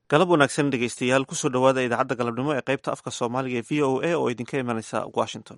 galab wanaagsan dhegeystayaal kusoo dhowaada idaacadda galabnimo ee qaybta afka soomaaliga ee v o a oo idinka imanaysa washington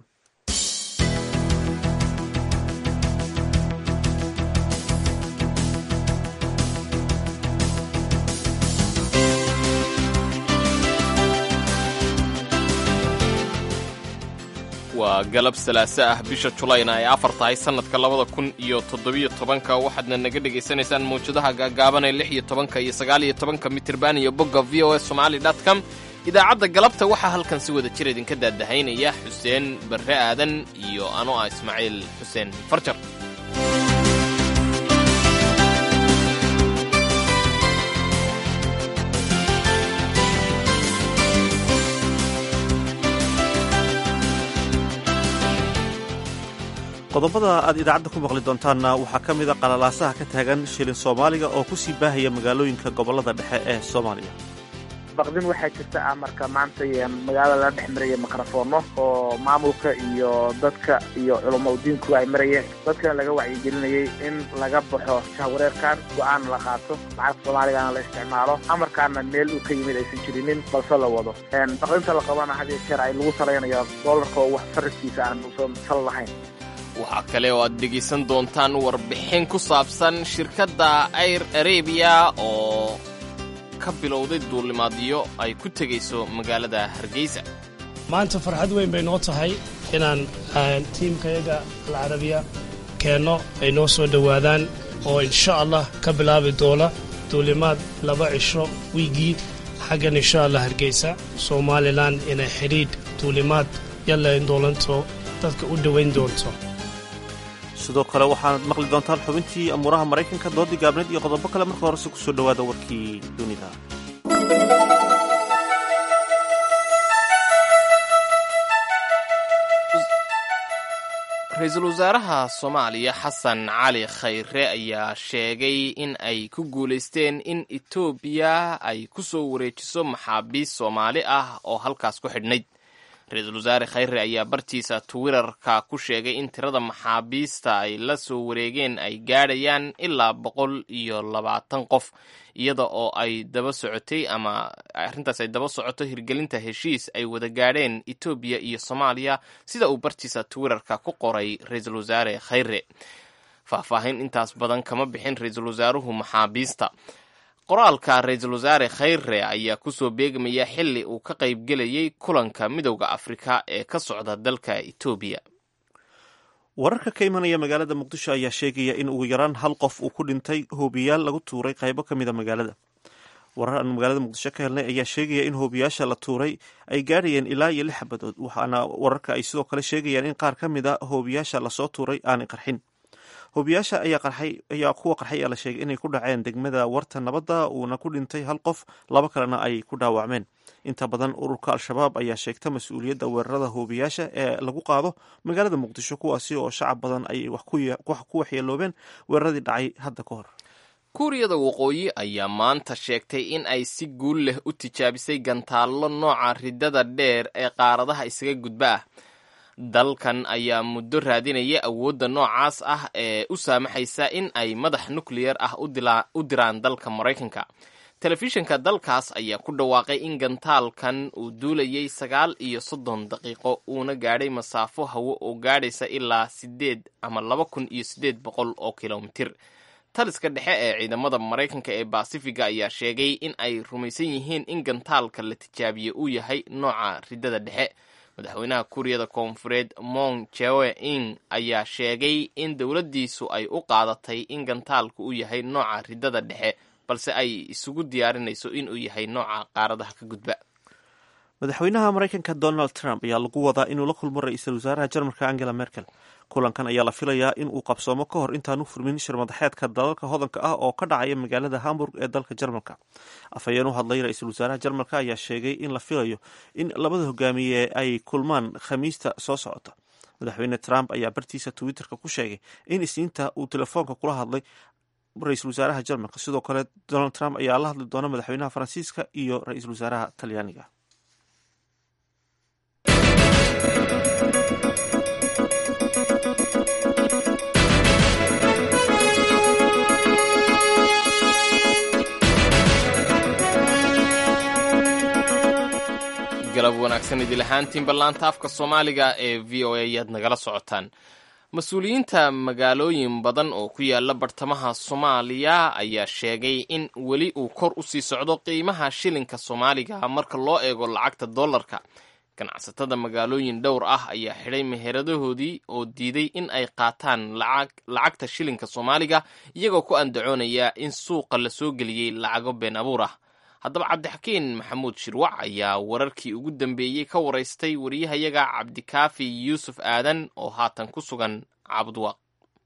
waa galab salaaso ah bisha julayna ay afar tahay sannadka labada kun iyo toddobiyo tobanka waxaadna naga dhegaysanaysaan mawjadaha gaagaaban ee lix iyo tobanka iyo sagaal iyo tobanka mitirban iyo bogga v o s somali dot com idaacadda galabta waxaa halkan si wada jir idinka daadahaynaya xuseen barre aadan iyo anoo ah ismaaciil xuseen farjar qodobada aad idaacadda ku maqli doontaanna waxaa ka mid a qalalaasaha ka taagan shilin soomaaliga oo ku sii baahaya magaalooyinka gobollada dhexe ee soomaaliya baqdin waxaa jirta ah marka maanta magaalada la dhex maraya mikrofoono oo maamulka iyo dadka iyo culamo udiinku ay marayeen dadkana laga wacyigelinayay in laga baxo shahwareerkan go-aan la qaato lacagta soomaaligana la isticmaalo amarkaana meel uu ka yimid aysan jirinin balse la wado baqdinta la qabana had iyo jeer ay lagu salaynayo doolarka oo wax sarifkiisa aan usan sal lahayn waxaa kale oo aad dhegaysan doontaan warbixin ku saabsan shirkadda air arabiya oo ka bilowday duulimaadyo ay ku tegayso magaalada hargeysa maanta farxad weyn bay noo tahay inaan tiimkayaga alcarabiya keenno ay noo soo dhowaadaan oo insha allah ka bilaabi doona duulimaad laba cisho wiigii xaggan insha allah hargeysa somalilan inay xidhiidh duulimaad yallayn doolanto dadka u dhowayn doonto sidoo kale waxaad maqli doontaan xubintii amuuraha maraykanka doodii gaabneed iyo qodobo kale marka horese kusoo dhowaada warkii dunida ra-iisul wasaaraha soomaaliya xasan cali khayre ayaa sheegay in ay ku guulaysteen in etoobiya ay ku soo wareejiso maxaabiist soomaali ah oo halkaas ku xidhnayd ra-iisul wasaare khayre ayaa bartiisa twitterka ku sheegay in tirada maxaabiista ay la soo wareegeen ay gaadhayaan ilaa boqol iyo labaatan qof iyada oo ay daba socotay ama arrintaas ay daba socoto hirgelinta heshiis ay wada gaadheen etoobiya iyo soomaaliya sida uu bartiisa twitterka ku qoray ra-iisul wasaare khayre faahfaahin intaas badan kama bixin ra-iisul wasaaruhu maxaabiista qoraalka ra-iisul wasaare khayre ayaa kusoo beegmaya xili uu ka qaybgelayay kulanka midowda afrika ee ka socda dalka etoobiya wararka ka imanaya magaalada muqdisho ayaa sheegaya in ugu yaraan hal qof uu ku dhintay hoobiyaal lagu tuuray qaybo ka mid a magaalada warar aan magaalada muqdisho ka helnay ayaa sheegaya in hoobiyaasha la tuuray ay gaadhayeen ilaa iyo lix xabadood waxaana wararka ay sidoo kale sheegayaan in qaar ka mid a hoobiyaasha lasoo tuuray aanay qarxin hoobiyaasha ayaa qarxay ayaa kuwa qarxay ayaa la sheegay inay ku dhaceen degmada warta nabadda uuna ku dhintay hal qof laba kalena ay ku dhaawacmeen inta badan ururka al-shabaab ayaa sheegta mas-uuliyadda weerarada hoobiyaasha ee lagu qaado magaalada muqdisho kuwaasi oo shacab badan ay wax ku waxyeeloobeen weeraradii dhacay hadda ka hor kuuriyada waqooyi ayaa maanta sheegtay in ay si guul leh u tijaabisay gantaallo nooca ridada dheer ee qaaradaha isaga gudba ah dalkan ayaa muddo raadinaya awoodda noocaas ah ee u saamaxaysa in ay madax nukleyar ah u diraan dalka maraykanka telefishinka dalkaas ayaa ku dhawaaqay in gantaalkan uu duulayay sagaal iyo soddon daqiiqo uuna gaadhay masaafo hawo oo gaadhaysa ilaa sideed ama laba kun iyo siddeed boqol oo kilomitir taliska dhexe ee ciidamada maraykanka ee basifiga ayaa sheegay in ay rumaysan yihiin in gantaalka la tijaabiye uu yahay nooca ridada dhexe madaxweynaha kuuriyada koonfureed mong jewe in ayaa sheegay in dowladdiisu ay u qaadatay in gantaalku uu yahay nooca ridada dhexe balse ay isugu diyaarinayso inuu yahay nooca qaaradaha ka gudba madaxweynaha maraykanka donald trump ayaa lagu wadaa inuu la kulmo ra-iisul wasaaraha jarmalka angela merkel kulankan ayaa la filayaa in uu qabsoomo ka hor intaanu furmin shirmadaxeedka dalalka hodanka ah oo ka dhacaya magaalada hamburg ee dalka jarmalka afhayeen u hadlay ra-iisul wasaaraha jarmalka ayaa sheegay in la filayo in labada hogaamiye ay kulmaan khamiista soo socota madaxweyne trump ayaa bartiisa twitterka ku sheegay in isniinta uu telefoonka kula hadlay ra-iisul wasaaraha jarmalka sidoo kale donald trump ayaa la hadli doona madaxweynaha faransiiska iyo ra-iisul wasaaraha talyaaniga wanaagsan idil ahaantiin ballaanta afka soomaaliga ee v o a ayaad nagala socotaan mas-uuliyiinta magaalooyin badan oo ku yaala bartamaha soomaaliya ayaa sheegay in weli uu kor u sii socdo qiimaha shilinka soomaaliga marka loo eego lacagta dollarka ganacsatada magaalooyin dhowr ah ayaa xidhay meheradahoodii oo diiday in ay qaataan lacagta shilinka soomaaliga iyagoo ku andacoonaya in suuqa la soo geliyey lacago been abuur ah haddaba cabdixakiin maxamuud shirwac ayaa wararkii ugu dambeeyey ka waraystay wariyahayaga cabdikaafi yuusuf aadan oo haatan ku sugan caabudwaaq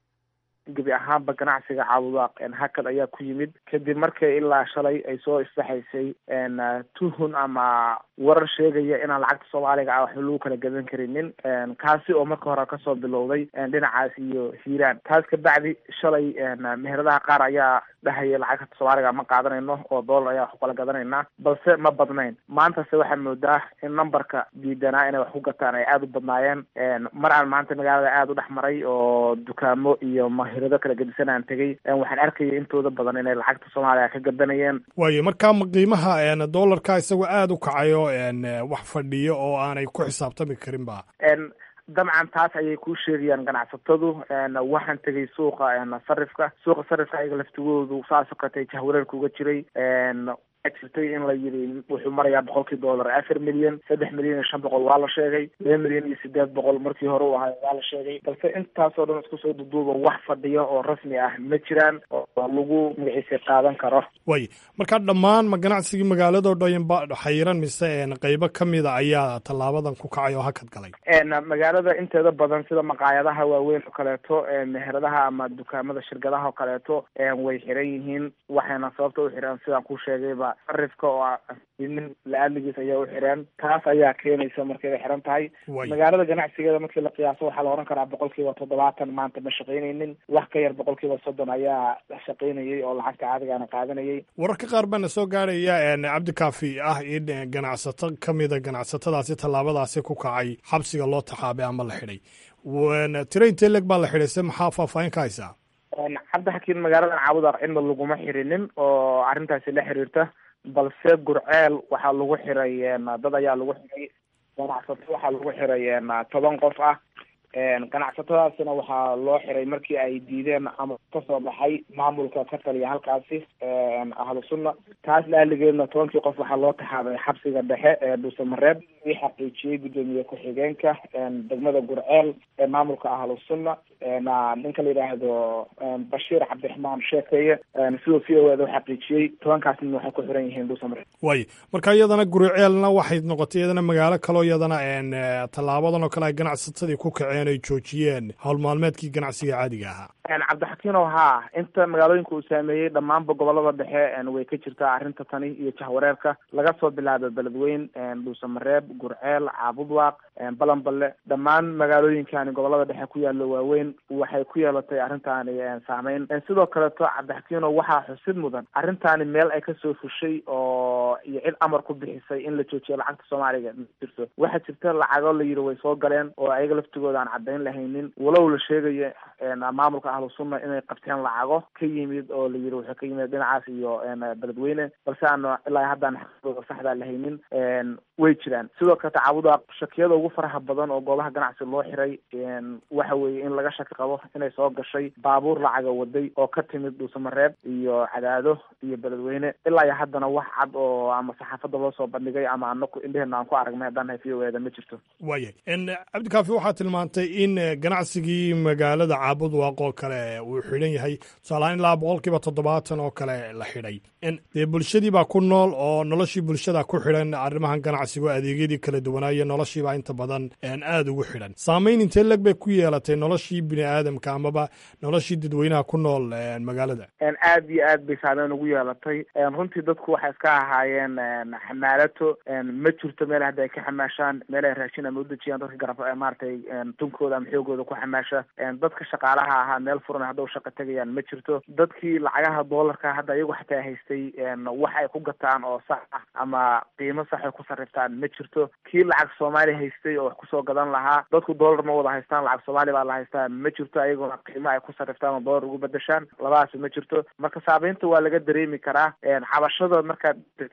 gebi ahaanba ganacsiga caabudwaaq hakad ayaa ku yimid kadib markii ilaa shalay ay soo isbaxaysay tuhun ama warar sheegaya inaan lacagta soomaaliga ah waxba lagu kala gadan karinin kaasi oo marka hore kasoo bilowday dhinacaas iyo hiiraan taas kabacdi shalay meheradaha qaar ayaa dhahaya lacagta soomaaliga ma qaadanayno oo dollar ayaa wax ku kala gadanaynaa balse ma badnayn maantase waxaa moodaa in numberka diidanaa inay wax ku gataan ay aada u badnaayeen mar aan maanta magaalada aada u dhex maray oo dukaamo iyo mahirado kala gedisan aan tegay waxaan arkayay intooda badan inay lacagta soomaaliga ka gadanayeen waayo markaa ma qiimaha dollarka isagoo aada u kacayo wax fadhiyo oo aanay ku xisaabtami karin ba dabcan taas ayay kuu sheegayaan ganacsatadu waxaan tegay suuqa sarifka suuqa sarifka ayaga laftigoodu saasoo katay jahwareerka uga jiray jirtay in la yidhi wuxuu marayaa boqolkii dollar afar milyan saddex milyan iyo shan boqol waa la sheegay laba milyan iyo sideed boqol markii hore u ahay waa la sheegay balse intaasoo dhan isku soo duduuba wax fadhiyo oo rasmi ah ma jiraan oo lagu magaciisa qaadan karo way markaa dhammaan ma ganacsigii magaaladoo dhan ba xayiran mise qeybo kamida ayaa tallaabadan ku kacay oo hakad galay magaalada inteeda badan sida maqaayadaha waaweyn oo kaleeto meheradaha ama dukaamada shirkadaha oo kaleeto way xiran yihiin waxayna sababta u xireen sidaan ku sheegayba sarifka oo nin la-aadligiis ayaa u xireen taas ayaa keenaysa markay xiran tahay magaalada ganacsigeeda markii la qiyaaso waxaa la ohan karaa boqol kiiba toddobaatan maanta ma shaqaynaynin wax ka yar boqol kiiba soddon ayaa shaqaynayay oo lacagta caadigaana qaadanayay wararka qaar baana soo gaaraya cabdikaafi ah in ganacsato kamida ganacsatadaasi tallaabadaasi ku kacay xabsiga loo taxaabay ama la xidhay tira intee leg baa la xidhay se maxaa faahfaahin ka haysaa cabdixakiin magaaladan caabudaq cidna laguma xirinin oo arrintaasi la xiriirta balse gurceel waxaa lagu xiray dad ayaa lagu xiray ganacsato waxaa lagu xiray toban qof ah ganacsatadaasina waxaa loo xiray markii ay diideen ama kasoo baxay maamulka ka taliya halkaasi ahlu sunna taas laaligeedna tobankii qof waxaa loo taxaabay xabsiga dhexe ee dhuusamareeb ii xaqiijiyey guddoomiye ku-xigeenka degmada gurceel ee maamulka ahlu sunna ninka la yidhaahdo bashiir cabdiraxmaan sheekeeye sidoo v o eda u xaqiijiyey tobankaas nin waxay ku xiran yihiin dhuusamareeb way marka iyadana gurceelna waxay noqotay iyadana magaalo kaloo iyadana tallaabadan oo kale ay ganacsatadii ku kaceen ay joojiyeen howl maalmeedkii ganacsiga caadiga ahaa cabdixakiinow haa inta magaalooyinka uu saameeyey dhammaanba gobolada dhexe way ka jirtaa arrinta tani iyo jahwareerka laga soo bilaabo beledweyn dhuusamareeb gurceel caabudwaaq balanballe dhammaan magaalooyinkani gobolada dhexe ku yaalo waaweyn waxay ku yeelatay arrintaani saameyn sidoo kaleeto cabdixakiinow waxaa xusid mudan arrintaani meel ay kasoo fushay oo iyo cid amar ku bixisay in la joojiyo lacagta soomaaliga ma jirto waxaa jirta lacago la yidhi way soo galeen oo ayaga laftigooda aan caddayn lahaynin walow la sheegayo maamulka ahlu sunna inay qabteen lacago ka yimid oo la yidhi wuxuu ka yimid dhinacaas iyo beledweyne balse aanu ilaa haddaan xaqdooda saxdaa lahaynin way jiraan sidoo kale tacaabuda shakiyada ugu faraha badan oo goobaha ganacsi loo xiray waxa weeye in laga shaki qabo inay soo gashay baabuur lacaga waday oo ka timid dhuusamareeb iyo cadaado iyo beledweyne ilaa iyo haddana wax cad oo ama saxaafadda loo soo bandhigay ama anaku indheheena aan ku aragnay haddaan hay v o eda ma jirto waayay cabdikaafi waxaa tilmaantay in ganacsigii magaalada caabudwaaq oo kale uu xidhan yahay tusaalahaan ilaa boqol kiiba toddobaatan oo kale la xidhay dee bulshadii baa ku nool oo noloshii bulshada ku xidhan arrimahan ganacsigo adeegyadii kala duwanaayo noloshiibaa inta badan aada ugu xidhan saamayn intee leg bay ku yeelatay noloshii bini aadamka amaba noloshii dadweynaha ku nool magaalada aad iyo aad bay saameyn ugu yeelatay runtii dadku waxay iska ahaayeen xamaalato ma jirto meel hadda ay ka xamaashaan meel ay raashin ama udejiyaan dadka garab maaragtay tunkooda ama xoogooda ku xamaasha dadka shaqaalaha ahaa meel furan hadda u shaqa tegayaan ma jirto dadkii lacagaha doolarka hadda iyagu xataa haystay wax ay ku gataan oo sax ah ama qiimo sax ay ku sarriftaan ma jirto kii lacag soomaali haystay oo wax kusoo gadan lahaa dadku doolar ma wada haystaan lacag soomaali baa la haystaa ma jirto ayaguna qiimo ay ku sarriftaan oo doolar ugu bedeshaan labadaas ma jirto marka saameynta waa laga dareemi karaa cabashada markaad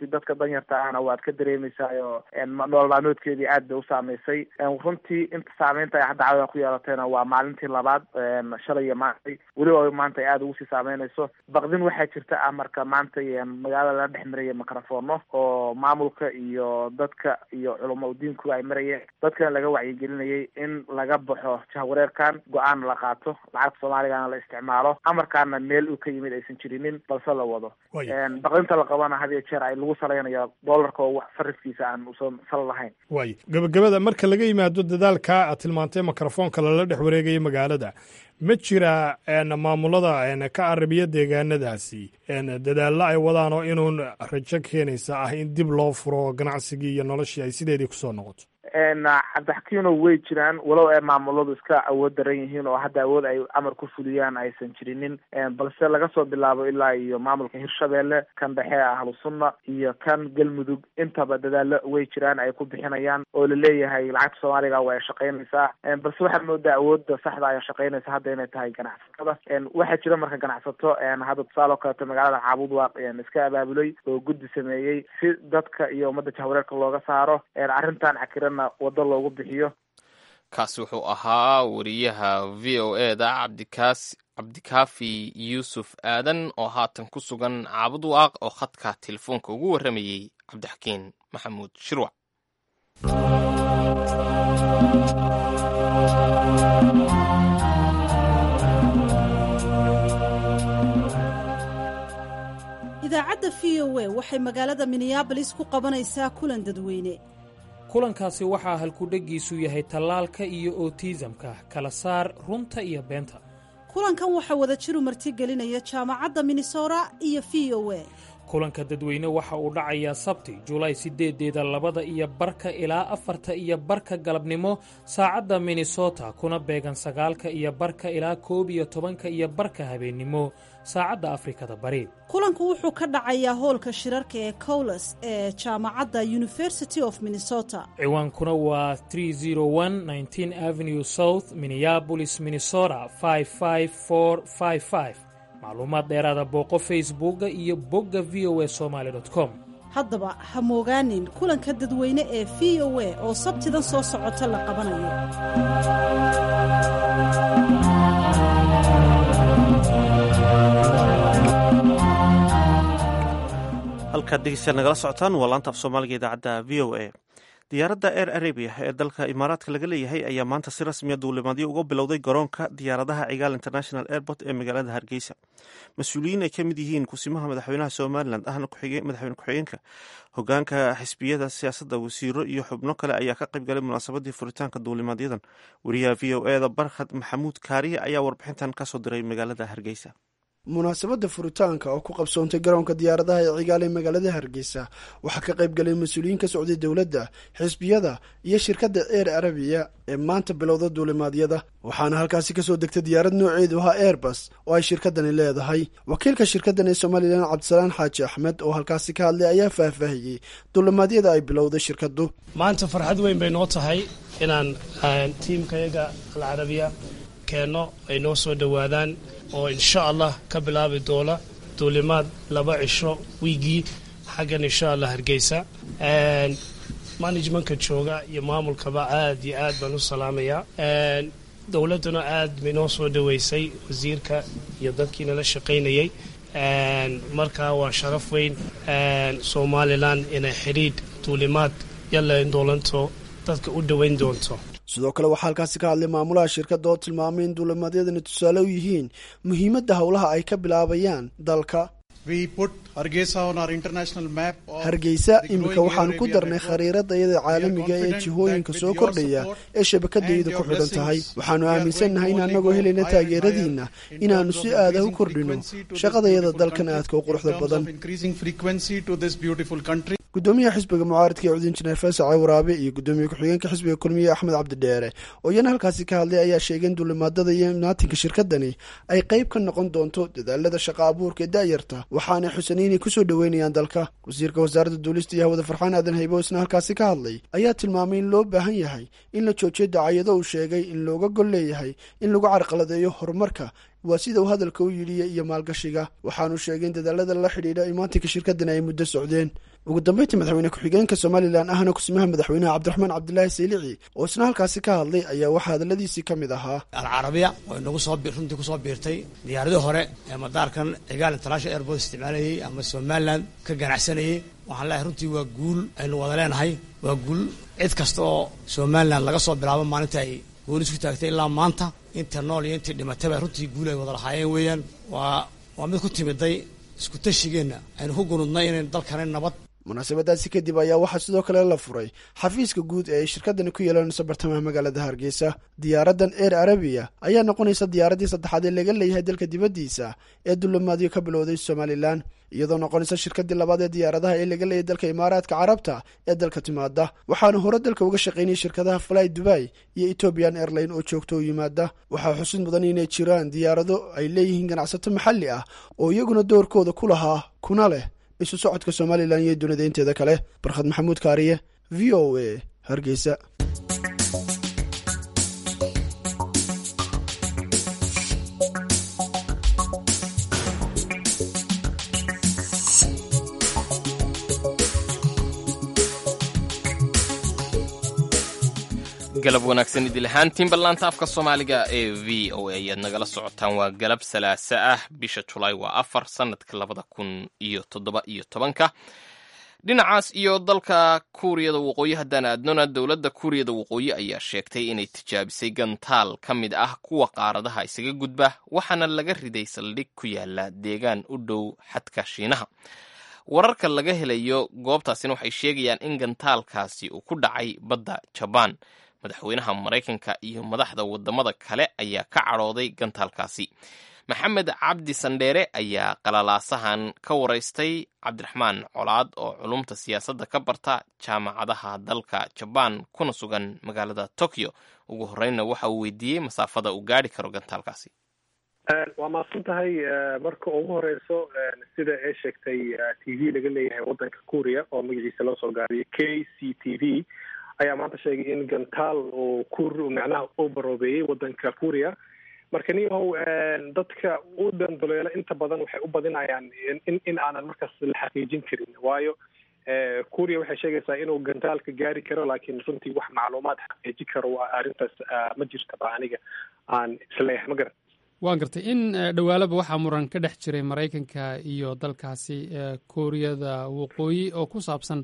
dadka danyarta ahna waad ka dareemaysaa oo nolol maalmoodkeedii aad bay u saameysay runtii inta saameynta ay hadda caawa ku yeelatayna waa maalintii labaad shalay iyo maantay weliba maanta ay aada ugu sii saameynayso baqdin waxaa jirta ah marka maanta magaalada la dhex maraya microfono oo maamulka iyo dadka iyo culamo udiinku ay marayeen dadkana laga wacyigelinayay in laga baxo jahwareerkan go-aan la qaato lacagta soomaaligana la isticmaalo amarkaana meel uu ka yimid aysan jirinin balse la wado baqdinta la qabana had iyo jeer ay lagu salaynayo doolarka oo wax sarifkiisa aan usan sal lahayn waay gabagabada marka laga yimaado dadaalka aad tilmaantay mikrofoonka lala dhex wareegaya magaalada ma jira maamulada ka arabiya deegaanadaasi dadaallo ay wadaan oo inuun rajo keenaysa ah in dib loo furo ganacsigii iyo noloshii ay sideedii kusoo noqoto cabdixakiino way jiraan walow ay maamuladu iska awood daran yihiin oo hadda awood ay amar ku fuliyaan aysan jirinin balse laga soo bilaabo ilaa iyo maamulka hirshabelle kan dhexe ahlu sunna iyo kan galmudug intaba dadaalo way jiraan ay ku bixinayaan oo laleeyahay lacagta soomaaliga waa ay shaqaynaysaa balse waxaad moodaa awoodda saxda ay shaqaynaysa hadda inay tahay ganacsatada waxaa jira marka ganacsato hadda tusaale oo kaleeto magaalada caabud waaq iska abaabulay oo guddi sameeyey si dadka iyo ummadda jahwareerka looga saaro arrintan cakiran wado loogu bixiyo kaasi wuxuu ahaa wariyaha v o e da cabdikaas cabdikaafi yuusuf aadan oo haatan ku sugan caabud waaq oo khadka telefoonka ugu warramayey cabdixakiin maxamuud shirwac idaacadda v o e waxay magaalada minneabolis ku qabanaysaa kulan dadweyne kulankaasi waxaa halkudheggiisu yahay tallaalka iyo otiisamka kala saar runta iyo beenta kulankan waxaa wada jiru martigelinaya jaamacadda minnesota iyo v o e kulanka dadweyne waxa uu dhacayaa sabti julaay siddeedeeda labada iyo barka ilaa afarta iyo barka galabnimo saacadda minnesota kuna beegan sagaalka iyo barka ilaa koob iyo tobanka iyo barka habeennimo saacadda afrikada bari kulanku wuxuu ka dhacayaa hoolka shirarka ee cowles ee jaamacadda university of minnesota ciwaankuna waa avenue south minneabolis minnesota macluumaad dheeraada booqo facebooka iyo bogga v o e somaali com haddaba ha moogaanin kulanka dadweyne ee v o e oo sabtidan soo socota la qabanayo halkaad dhegeystayaal nagala socotaan waa laanta af soomaaliga idaacadda v o a diyaaradda air arabia ee dalka imaaraadka laga leeyahay ayaa maanta si rasmiya duulimaadyo uga bilowday garoonka diyaaradaha cigaal international airport ee magaalada hargeysa mas-uuliyiin ay ka mid yihiin kusimaha madaxweynaha somalilan ahna madaxweyne ku-xigeenka hogaanka xisbiyada siyaasadda wasiiro iyo xubno kale ayaa ka qayb galay munaasabadii furitaanka duulimaadyadan wariyaha v o e da barkhad maxamuud kaariye ayaa warbixintan kasoo diray magaalada hargeysa munaasabadda furitaanka oo ku qabsoontay garoonka diyaaradaha ee cigaal ee magaalada hargeysa waxaa ka qayb galay mas-uuliyiin ka socday dowladda xisbiyada iyo shirkadda eer arabiya ee maanta bilowda duulimaadyada waxaana halkaasi kasoo degtay diyaarad nooceedu ahaa airbus oo ay shirkadani leedahay wakiilka shirkaddan ee somalilan cabdisalaan xaaji axmed oo halkaasi ka hadlay ayaa faahfaahiyey duulimaadyada ay bilowday shirkaddu maanta farxad weyn bay noo tahay inaan tiimkayaga alcarabiya keenno ay noo soo dhowaadaan oo insha allah ka bilaabi doona duulimaad laba cisho wiigii xaggan insha allah hargeysa managementka jooga iyo maamulkaba aad iyo aad baan u salaamayaa dowladduna aad bay noo soo dhoweysay wasiirka iyo dadkii nala shaqaynayay markaa waa sharaf weyn somalilan inay xidhiidh duulimaad yallayn doolanto dadka u dhoweyn doonto sidoo kale waxaa halkaasi ka hadlay maamulaha shirkadda oo tilmaamay in duulimaadyadani tusaale u yihiin muhiimadda howlaha ay ka bilaabayaan dalka hargeysa iminka waxaanu ku darnay khariirada iyada caalamiga ee jihooyinka soo kordhaya ee shabakadayadu ku xidhan tahay waxaanu aaminsannahay in annagoo helayna taageeradiinna inaannu si aada u kordhino shaqadayada dalkan aadka u quruxda badan gudoomiyaha xisbiga mucaaridka ee cudin jineer fasace waraabe iyo gudoomiye ku-xigeenka xisbiga kulmiye axmed cabdidheere oo iyana halkaasi ka hadlay ayaa sheegay in duulimaadada iyo imnaatinka shirkadani ay qayb ka noqon doonto dadaalada shaqa abuurka ee da'yarta waxaanay xusanay inay kusoo dhoweynayaan dalka wasiirka wasaaradda duulista iyo hawada farxaan aadan haybo isna halkaasi ka hadlay ayaa tilmaamay in loo baahan yahay in la joojiyo dacayado uu sheegay in looga gol leeyahay in lagu carqaladeeyo horumarka waa sida uu hadalka u yidhiya iyo maalgashiga waxaanu sheegay in dadaalada la xidhiidha imaatinka shirkaddan ay muddo socdeen ugu dambeyntii madaxweyne ku-xigeenka somalilan ahna kusimaha madaxweynaha cabdiraxmaan cabdilaahi saylici oo isna halkaasi ka hadlay ayaa waxaa hadalladiisii ka mid ahaa alcarabiya oo nagu soo runtii kusoo biirtay diyaaradii hore ee madaarkan cigaal international airport isticmaalayay ama somalilan ka ganacsanayay waxaan leeyahay runtii waa guul aynu wada leenahay waa guul cid kasta oo somalilan laga soo bilaabo maalinta ay gooni isku taagtay ilaa maanta inta nool iyo intii dhimatayba runtii guul ay wada lahaayeen weeyaan waa waa mid ku timiday isku tashigeenna aynu ku gunudnay inaynu dalkani nabad munaasabadaasi kadib ayaa waxaa sidoo kale la furay xafiiska guud ee ay shirkadani ku yeelanayso bartamaha magaalada hargeysa diyaaraddan eer arabiya ayaa noqonaysa diyaaraddii saddexaad ee laga leeyahay dalka dibaddiisa ee dullamaadyo ka bilowday somalilan iyadoo noqonaysa shirkaddii labaad ee diyaaradaha ee laga leeyahay dalka imaaraadka carabta ee dalka timaada waxaana hore dalka uga shaqaynayay shirkadaha fly dubai iyo ethoobian airline oo joogto u yimaada waxaa xusid mudan inay jiraan diyaarado ay leeyihiin ganacsato maxalli ah oo iyaguna doorkooda ku lahaa kuna leh isu socodka somalilan iyo dunida inteeda kale barkhad maxamuud kaariye v o a hargeysa galab wanaagsan idil ahaantiin ballaanta afka soomaaliga ee v o a ayaad nagala socotaan waa galab salaasa ah bisha julaay waa afar sanadka labada kun iyo toddoba iyo tobanka dhinacaas iyo dalka kuuriyada waqooyi haddaan aadnona dowladda kuuriyada waqooyi ayaa sheegtay inay tijaabisay gantaal ka mid ah kuwa qaaradaha isaga gudba waxaana laga riday saldhig ku yaala deegaan u dhow xadka shiinaha wararka laga helayo goobtaasina waxay sheegayaan in gantaalkaasi uu ku dhacay badda jabaan madaxweynaha maraykanka iyo madaxda wadamada kale ayaa ka cadhooday gantaalkaasi maxamed cabdi sandheere ayaa qalalaasahan ka waraystay cabdiraxmaan colaad oo culumta siyaasadda ka barta jaamacadaha dalka jabaan kuna sugan magaalada tokyo ugu horreynna waxa uu weydiiyey masaafada uu gaadhi karo gantaalkaasi waa maadsan tahay marka ugu horeyso sida ay sheegtay t v laga leeyahay wadanka kuuriya oo magaciisa loo soo gaabiyay k c t v ayaa maanta sheegay in gantaal oo kur macnaha u baroobeeyey wadanka kuuriya marka niyahow dadka u dandoleela inta badan waxay u badinayaan in in aanan markaas la xaqiijin karin waayo kuuriya waxay sheegaysaa inuu gantaalka gaari karo laakiin runtii wax macluumaad xaqiijin karo arrintaas ma jirtaba aniga aan isleeyahay ma garan waan gartay in dhowaalaba waxaa muran ka dhex jiray maraykanka iyo dalkaasi kuuriyada waqooyi oo ku saabsan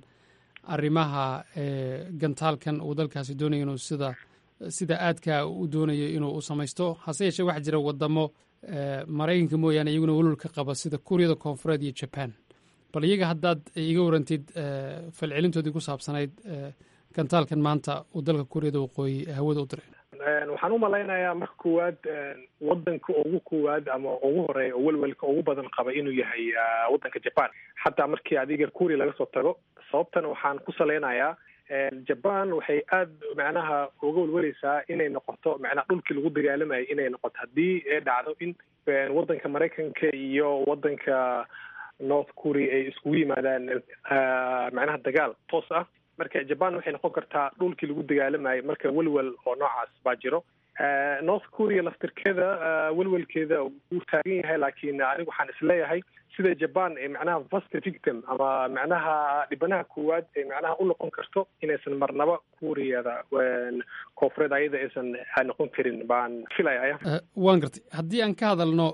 arrimaha gantaalkan uu dalkaasi doonayo inuu sida sida aadka u doonayo inuu u samaysto hase yeeshee waxaa jira wadamo maraykanka mooyaane iyaguna welwal ka qaba sida kuuriyada koonfureed iyo jaban bal iyaga haddaad iga warantid falcelintoodii ku saabsanayd gantaalkan maanta uu dalka kuuriyada waqooyi hawada u diray waxaan u malaynayaa marka koowaad wadanka ugu koowaad ama ugu horeeya oo welwelka ugu badan qaba inuu yahay wadanka jaban xataa markii adiga kuuriya laga soo tago sababtan waxaan ku salaynayaa jaban waxay aada macnaha uga welweleysaa inay noqoto macnaha dhulkii lagu dagaalamayay inay noqoto haddii ay dhacdo in wadanka maraykanka iyo wadanka north korea ay iskugu yimaadaan macnaha dagaal toos ah marka jaban waxay noqon kartaa dhulkii lagu dagaalamayay marka welwel oo noocaas baa jiro north korea laftirkeeda welwelkeeda wuu taagan yahay laakiin anigu waxaan isleeyahay sida jaban ee macnaha first victim ama macnaha dhibanaha koowaad ee macnaha u noqon karto inaysan marnaba kuuriyada koonfureed ayada aysan noqon karin baan filaya waan gartay haddii aan ka hadalno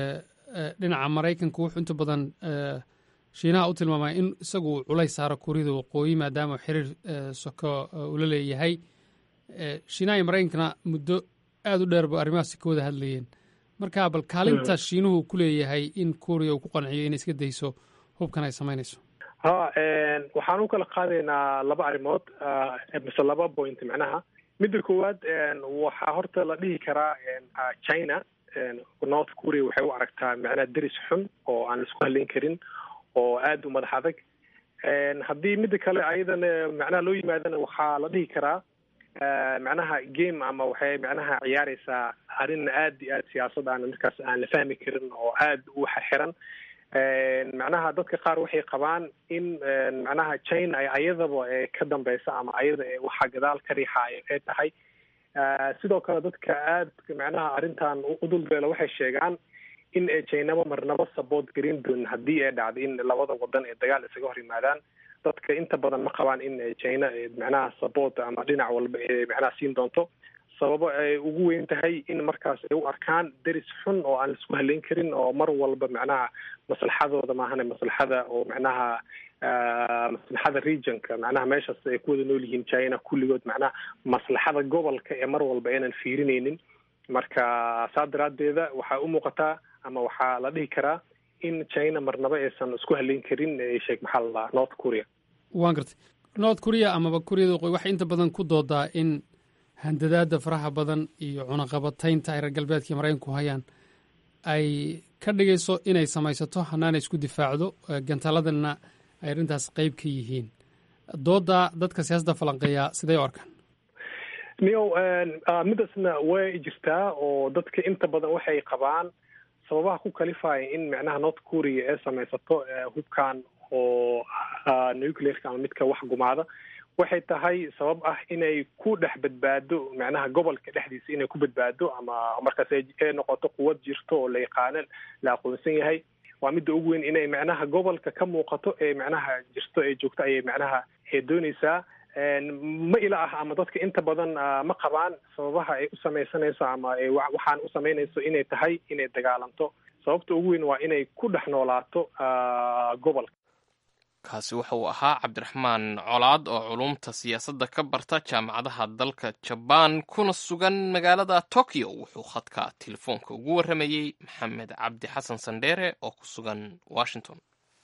dhinaca maraykanku wuxuu inta badan shiinaha u tilmaamaya in isagu uu culays saaro kuuriyada waqooyi maadaama xiriir soko ula leeyahay shiinaha iyo maraykankana muddo aada u dheerba arrimahaasi ka wada hadlayeen marka bal kaalinta shiinuhu ku leeyahay in kuuriya uu ku qanciyo inay iska dayso hubkan ay samaynayso ha waxaan u kala qaadaynaa laba arrimood mise laba point macnaha midda koowaad waxaa horta la dhihi karaa china north korea waxay u aragtaa macnaha deris xun oo aan laisku haleyn karin oo aada u madax adag haddii midda kale ayadana macnaha loo yimaadana waxaa la dhihi karaa macnaha game ama waxay macnaha ciyaareysaa arrin aada iyo aada siyaasad aan markaas aan la fahmi karin oo aada u xirxiran macnaha dadka qaar waxay qabaan in macnaha china ay ayadaba ka dambeysa ama ayada waxa gadaal ka riixaayo ay tahay sidoo kale dadka aad macnaha arrintan u dulbeela waxay sheegaan in jaynaba marnaba saboot garin doonin haddii ay dhacdo in labada wadan ee dagaal isaga hor yimaadaan dadka inta badan ma qabaan in china macnaha saboot ama dhinac walba ee macnaha siin doonto sababo ay ugu weyn tahay in markaas ay u arkaan deris xun oo aan laisku haleyn karin oo mar walba macnaha maslaxadooda maahane maslaxada oo macnaha maslaxada regionka macnaha meeshaas ay ku wada nool yihiin china kulligood macnaha maslaxada gobolka ee mar walba aynan fiirinaynin marka saa daraaddeeda waxaa u muuqataa ama waxaa la dhihi karaa in china marnaba aysan isku haleyn karin sheekh maxaa la dhahaa north korea waan gartay north korea amaba kuuriyada waqooyi waxay inta badan ku doodaa in handadaada faraha badan iyo cunaqabataynta ay reer galbeedka maraykanku hayaan ay ka dhigayso inay samaysato hanaana isku difaacdo gantaaladana ay arrintaas qeyb ka yihiin dooda dadka siyaasadda falanqeeya siday u arkaan niyow midaasna way jirtaa oo dadka inta badan waxay qabaan sababaha ku kalifaya in macnaha north korea ay samaysato hubkan oo nuclearka ama midka wax gumaada waxay tahay sabab ah inay ku dhex badbaado macnaha gobolka dhexdiisa inay ku badbaado ama markaas ay noqoto quwad jirto oo la yaqaano la aqoonsan yahay waa midda ugu weyn inay macnaha gobolka ka muuqato ee macnaha jirto ee joogto ayay macnaha ee dooneysaa ma ila ah ama dadka inta badan ma qabaan sababaha ay u samaysanayso ama waxaan u samaynayso inay tahay inay dagaalanto sababta ugu weyn waa inay ku dhex noolaato gobolka kaasi waxa uu ahaa cabdiraxmaan colaad oo culumta siyaasadda ka barta jaamacadaha dalka jabaan kuna sugan magaalada tokyo wuxuu khadka telefoonka ugu warramayey maxamed cabdi xasan sandheere oo ku sugan washington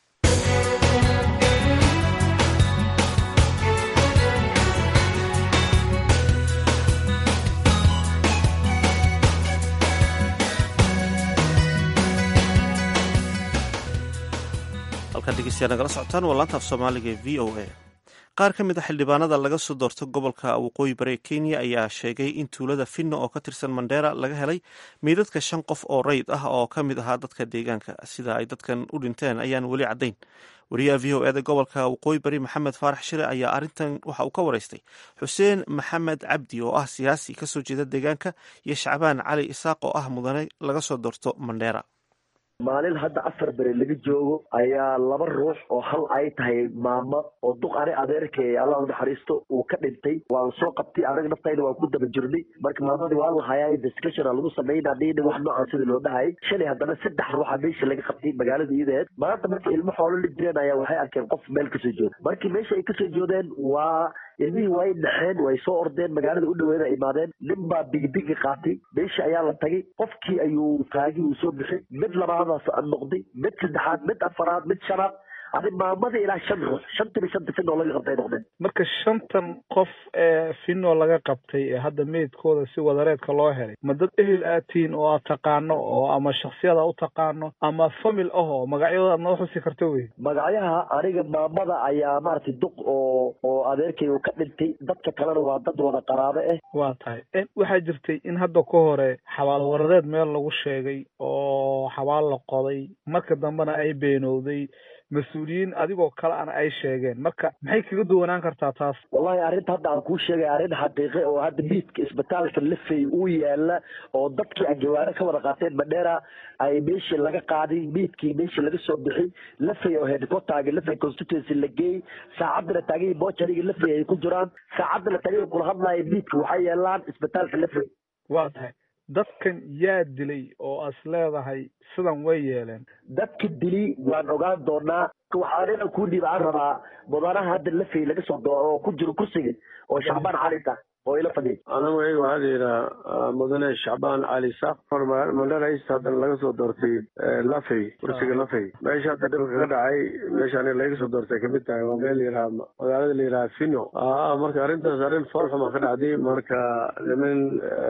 halkaan dhegeystayaa nagala socotaan waa laanta af soomaaliga ee v o a qaar ka mid a xildhibaanada laga soo doorto gobolka waqooyi bari ee kenya ayaa sheegay in tuulada finno oo ka tirsan mandheera laga helay meydadka shan qof oo rayid ah oo ka mid ahaa dadka deegaanka sida ay dadkan u dhinteen ayaan weli caddayn wariyaha v o eda gobolka waqooyi bari maxamed faarax shire ayaa arrintan waxa uu ka waraystay xuseen maxamed cabdi oo ah siyaasi kasoo jeeda deegaanka iyo shacbaan cali isaaq oo ah mudane laga soo doorto mandheera maalin hadda afar bere laga joogo ayaa laba ruux oo hal ay tahay maamo oo duq ani adeerkay allah u naxariisto uu ka dhintay waan soo qabtay anaga naftayna waan ku daba jirnay marka maamadii waa lahayaa investigation lagu sameynaa dhiina wax noocan sida loo dhahay shalay haddana saddex ruuxa meesha laga qabtay magaalada iyadeed maanta marka ilmo xoolo la jireen ayaa waxay arkeen qof meel kasoo jooda markii meesha ay kasoo joodeen waa ilmihii way dhaxeen way soo ordeen magaalada u dhaweeda imaadeen nin baa bigibigi qaatay meesha ayaa la tagay qofkii ayuu taagi uu soo bixay mid labaadaas noqday mid saddexaad mid afaraad mid shanaad adi maamada ilaa shan ruux shantiba shanta finoo laga qabtay noqdeen marka shantan qof ee finoo laga qabtay ee hadda meydkooda si wadareedka loo helay ma dad ehel aad tihiin oo aad taqaano oo ama shaksiyada u taqaano ama famil ah oo magacyadooda aad noo xusi karto wey magacyaha aniga maamada ayaa maaragtay duq oo oo adeerkay uu ka dhintay dadka kalena waa dad wada qaraabo ah waa tahay waxaa jirtay in hadda ka hore xabaal waradeed meel lagu sheegay oo xabaal la qoday marka dambena ay beenowday mas-uuliyiin adigoo kale ana ay sheegeen marka maxay kaga duwanaan kartaa taas wallahi arrinta hadda aan kuu sheegay arrin xaqiiqe oo hadda miidka isbitaalka lafey uu yaala oo dadkii anjawaano ka wada qaateen madheera ay meeshii laga qaaday miidkii meeshii laga soo bixi lafey oo headquarterga lafey constituency la geeyey saacadana taagihii bochariga lafey ay ku jiraan saacadana taagihii kula hadlaya miidka waxay yeelaan isbitaalka lafey waa tahay dadkan yaa dilay oo as leedahay sidan way yeeleen dadka dili waan ogaan doonaa waxaa nina kuu dhiib aan rabaa mudanaha hadda lafey laga soo doo oo ku jiro kursiga oo shacbaan calinta oo ila fadhiya anigu iyaga waxaa la yidhaha mudane shacbaan cali saaq mandhara east haddana laga soo doortay lafey kursiga lafey meesha hadda dhibka ka dhacay meesha aniga laga soo doortay kamid tahay waa meel yidhaha magaalada la yidhaha fino marka arrintaas arrin foolxuma ka dhacday marka niman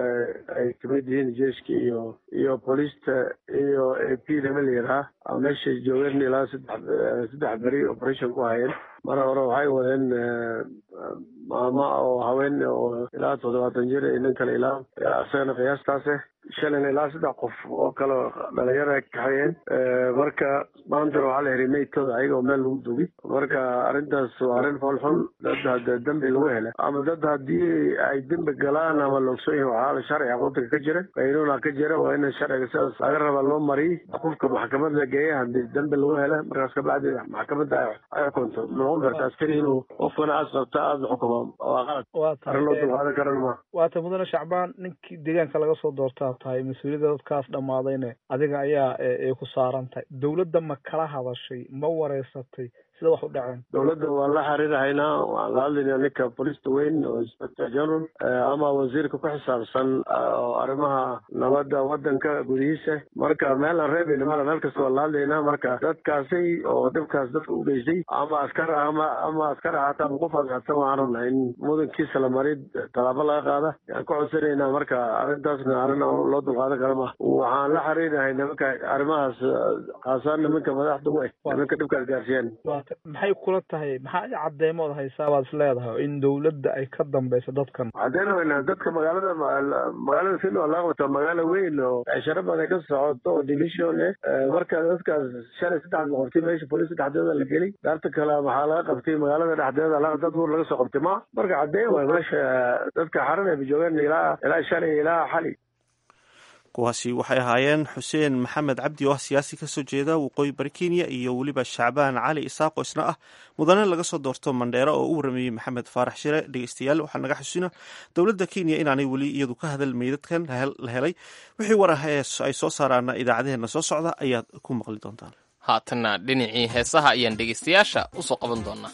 ay kamid yihiin jeeska iyo iyo booliista iyo a p niman la yidhaha meeshay joogeen ilaa saddex saddex beri operation ku hayeen mar hore waxay wadeen maama oo haween oo ilaa toddobaatan jir iyo nin kale ilaa isagana qiyaastaase shalan ilaa saddex qof oo kale dhalinyaro ay kaxeeyeen marka maantana waxaa la xiray meydkooda ayaga oo meel lagu dugi marka arrintaas waa arrin foolxun dad hadda dembi lagu hela ama dad haddii ay dembi galaan ama loogson yahi waxaa la sharciga waddanka ka jira qaynuuna ka jira waa in sharciga sidaas laga raba loo mariy qofka maxkamad la geeya haddii dembi lagu hela markaas kabacdi maxkamadda ay xukunto noqon karta askari inuu qofkana aas qabta aada xukumo waa qalad arrin loo dulqaadan karan ma waata mudane shacbaan ninkii deegaanka laga soo doortaa tahay mas-uuliyadda dadkaas dhammaadayne adiga ayaa ay ku saaran tahay dowladda ma kala hadashay ma wareysatay sida wax u dhaceen dowladda waan la xiriirhaynaa waan la hadlaynaa ninka bolista weyn oo inspector general ama wasiirka ku xisaabsan oo arrimaha nabadda waddanka gudihiisa marka meel aan reebayna mala meel kasta waan la hadlaynaa marka dadkaasi oo dhibkaas dadka u geystay ama askar ama ama askar ahaata ama qof aadsan waxaan rabnaa in mudankiisa la mari tallaabo laga qaada yaan ku codsanaynaa marka arrintaasna arrin loo dulqaadan kara ma waxaan la xiriirnahay nimanka arrimahaas khaasaan nimanka madaxda u eh nimanka dhibkaas gaarsiiyaan maxay kula tahay maxaa cadeymood haysaa baad is leedahay in dowladda ay ka dambeyso dadkan caddeyn weyna dadka magaalada magaalada filo laga wato magaalo weyn oo cisharo badan ka socoto oo division eh marka dadkaas shalay saddex la qabtay meesha bolis saddexdeeda la geli daarta kale waxaa laga qabtay magaalada dhexdeeda dad buur laga soo qabtay ma marka caddeyn waay meesha dadka xaran ay joogeen ilaa ilaa shalay ilaa xali kuwaasi waxay ahaayeen xuseen maxamed cabdi oo ah siyaasi kasoo jeeda waqooyi bari kenya iyo weliba shacbaan cali isaaq oo isna ah mudane laga soo doorto mandheero oo u warameeyey maxamed faarax shire dhegeystayaal waxaa naga xasuusina dowladda kenya inaanay weli iyadu ka hadal meydadkan la helay wixii war ah ee ay soo saaraana idaacadeheena soo socda ayaad ku maqli doontaan haatanna dhinacii heesaha ayaan dhegeystayaasha usoo qaban doonaa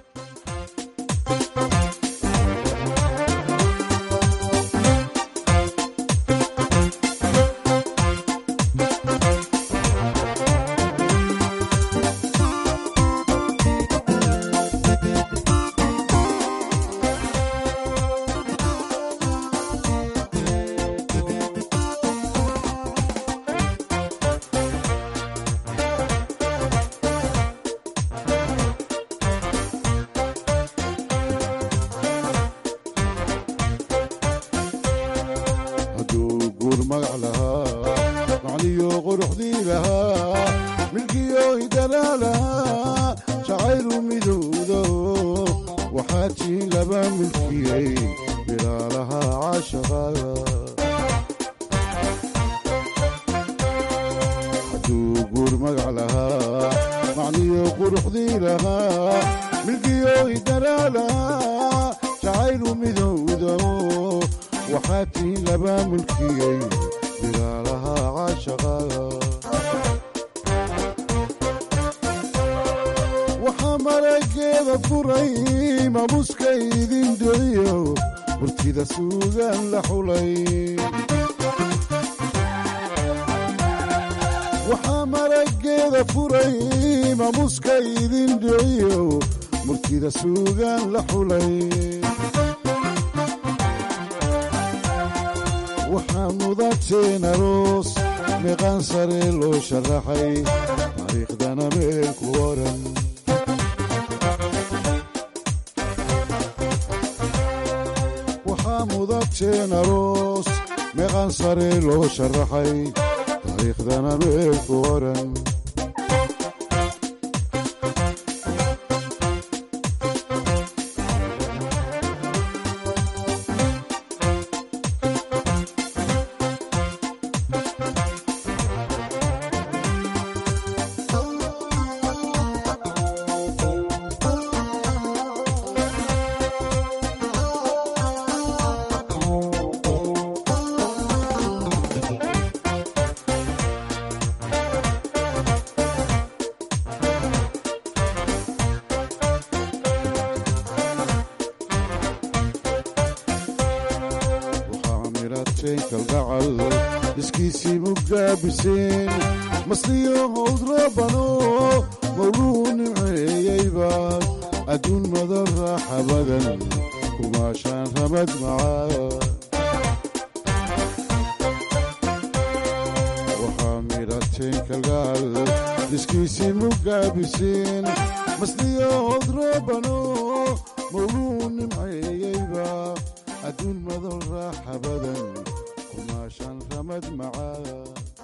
waxaa marageeda furay maamuska idin dhiciyo murtida suugaan la xulay waxaa mudateen aroos meeqaan sare loo sharaxay taariikhdana meel ku oran waxaa mudateen aroos meeqaan sare loo sharaxay taariikhdana meel ku oran iskiisii mugaabiseen masliyo howd rabano mawluu nimceeyeybaad adduun madan raaxa badan kumaashaan ramad macaa waxaa midhateen kalgaal iskiisii mugaabiseen masliyo howd rabano mawluu nimceeyeyba adduun madan raaxa badan raashan ramad macaa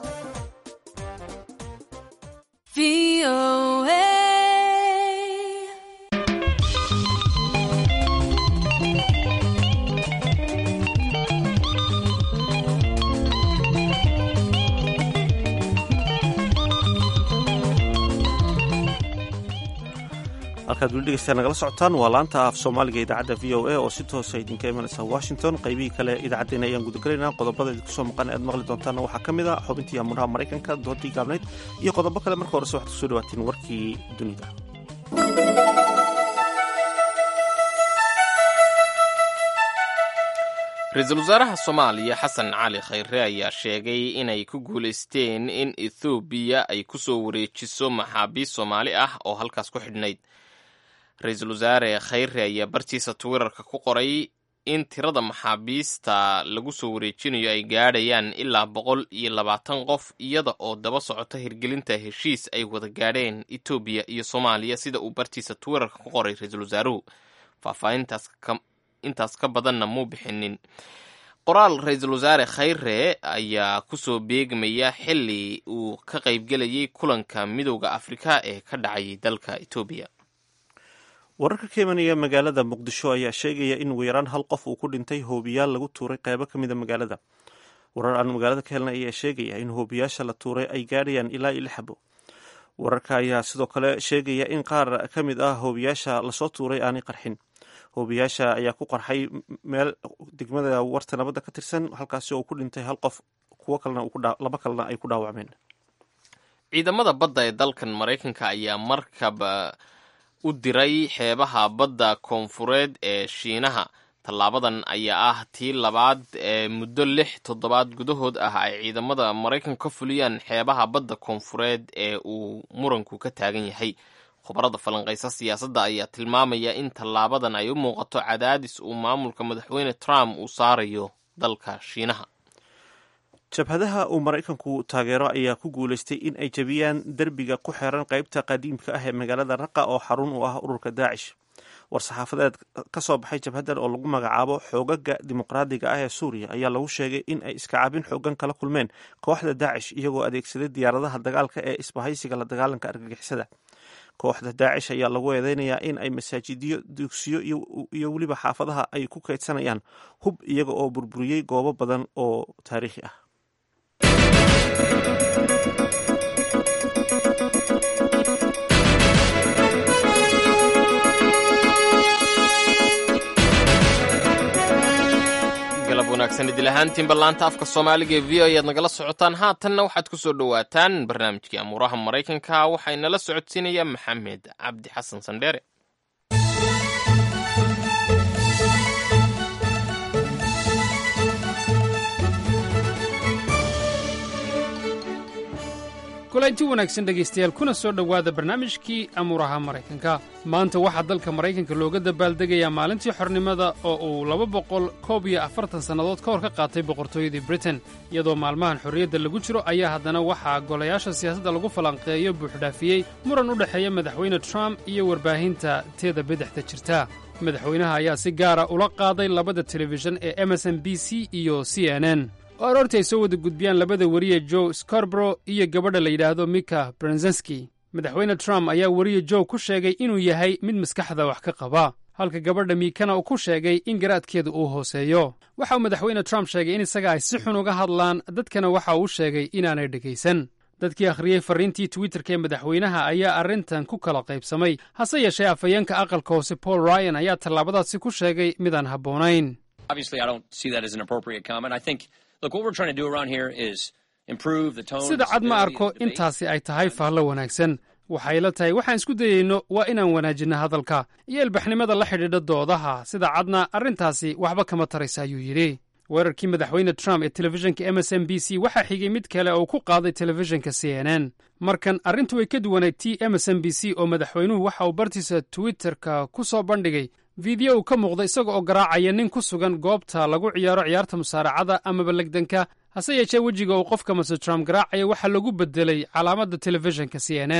halkaad weli dhegeystayaa nagala socotaan waa laanta af soomaaliga idaacadda v o a oo si toosa idinka imanaysa washington qaybihii kale idaacaddeenna ayaan gudagelaynaa qodobada idinku soo maqan aad maqli doontaanna waxaa ka mid a xubintii amuuraha maraykanka doodii gaabnayd iyo qodobo kale marka horese waxaad kusoo dhawaatiin warkii dunida ra-iisul wasaaraha soomaaliya xasan cali khayre ayaa sheegay inay ku guulaysteen in ethoobiya ay ku soo wareejiso maxaabiist soomaali ah oo halkaas ku xidhnayd ra-iisul wasaare khayre ayaa bartiisa twitterka ku qoray in tirada maxaabiista lagu soo wareejinayo ay gaadhayaan ilaa boqol iyo labaatan qof iyada oo daba socota hirgelinta heshiis ay wada gaadheen etoobiya iyo soomaaliya sida uu bartiisa twitterka ku qoray ra-iisul wasaaruhu faahfaahintaas intaas ka badanna muu bixinin qoraal ra-iisul wasaare khayre ayaa kusoo beegmaya xili uu ka qaybgelayay kulanka midowda afrika ee ka dhacayay dalka etoobiya wararka ka imanaya magaalada muqdisho ayaa sheegaya in ugu yaraan hal qof uu ku dhintay hoobiyaal lagu tuuray qeybo ka mida magaalada warar aan magaalada ka helnay ayaa sheegaya in hoobiyaasha la tuuray ay gaadhayaan ilaa iyo lix xabo wararka ayaa sidoo kale sheegaya in qaar ka mid ah hoobiyaasha lasoo tuuray aanay qarxin hoobiyaasha ayaa ku qarxay meel degmada warta nabadda ka tirsan halkaasi oo ku dhintay hal qof kuwo kalena laba kalena ay ku dhaawacmeen ciidamada badda ee dalkan maraykanka ayaa markab u diray xeebaha badda koonfureed ee shiinaha tallaabadan ayaa ah tii labaad ee muddo lix toddobaad gudahood ah ay ciidamada maraykanka ka fuliyaan xeebaha badda koonfureed ee uu muranku ka taagan yahay khubarada falanqaysa siyaasadda ayaa tilmaamaya in tallaabadan ay u muuqato cadaadis uu maamulka madaxweyne trump uu saarayo dalka shiinaha jabhadaha uu maraykanku taageero ayaa ku guulaystay in ay jebiyaan derbiga ku xeeran qeybta qadiimka ah ee magaalada raqa oo xarun u ah ururka daacish war-saxaafadeed ka soo baxay jabhadan oo lagu magacaabo xoogaga dimuqraadiga ah ee suuriya ayaa lagu sheegay in ay iskacaabin xoogan kala kulmeen kooxda daacish iyagoo adeegsaday diyaaradaha dagaalka ee isbahaysiga la dagaalanka argagixisada kooxda daacish ayaa lagu eedeynayaa in ay masaajidyo dugsiyo iyo weliba xaafadaha ay ku kaydsanayaan hub iyaga oo burburiyey goobo badan oo taariikhi ah galab wanaagsan idil ahaantiin ballaanta afka soomaaliga ee v o ayaad nagala socotaan haatanna waxaad ku soo dhowaataan barnaamijkii amuuraha maraykanka waxaynala socodsiinaya maxamed cabdi xasan sandheere kulanti wanaagsan dhegaystayaal kuna soo dhowaada barnaamijkii amuuraha maraykanka maanta waxaa dalka maraykanka looga dabaaldegayaa maalintii xornimada oo uu laba boqol koob iyo afartan sannadood ka hor ka qaatay boqortooyadii britain iyadoo maalmahan xorriyadda lagu jiro ayaa haddana waxaa golayaasha siyaasadda lagu falanqeeyo buuxdhaafiyey muran u dhexeeya madaxweyne trump iyo warbaahinta teeda bidixda jirta madaxweynaha ayaa si gaara ula qaaday labada telefishan ee emerson b c iyo c n n oo aroortii ay soo wada gudbiyaan labada weriye joe scarborough iyo gabadha la yidhaahdo mika brenzenski madaxweyne trump ayaa weriye joe ku sheegay inuu yahay mid maskaxda wax ka qaba halka gabadha miikana uu ku sheegay in garaadkeedu uu hooseeyo waxa uu madaxweyne trump sheegay in isaga ay si xun uga hadlaan dadkana waxa uu sheegay inaanay dhegaysan dadkii akhriyey farriintii twitterka ee madaxweynaha ayaa arrintan ku kala qaybsamay hase yeeshee afhayeenka aqalka hoose paul ryan ayaa tallaabadaasi ku sheegay midaan habboonayn sida cad ma arko intaasi ay tahay faallo wanaagsan waxay la tahay waxaan isku dayeyno waa inaan wanaajinno hadalka iyo ilbaxnimada la xidhiidha doodaha sida cadna arrintaasi waxba kama taraysa ayuu yidhi weerarkii madaxweyne trump ee telefishinka m s m b c waxaa xigay mid kale oo ku qaaday telefishinka c n n markan arrintu way ka duwanayd t m s m b c oo madaxweynuhu waxa uu bartiisa twitterka ku soo bandhigay fiideo uu ka muuqda isaga oo garaacaya nin ku sugan goobta lagu ciyaaro ciyaarta musaaracada amaba legdanka hase yeeshee wejiga uu qofka master trump garaacaya waxaa lagu bedelay calaamadda telefishinka c n n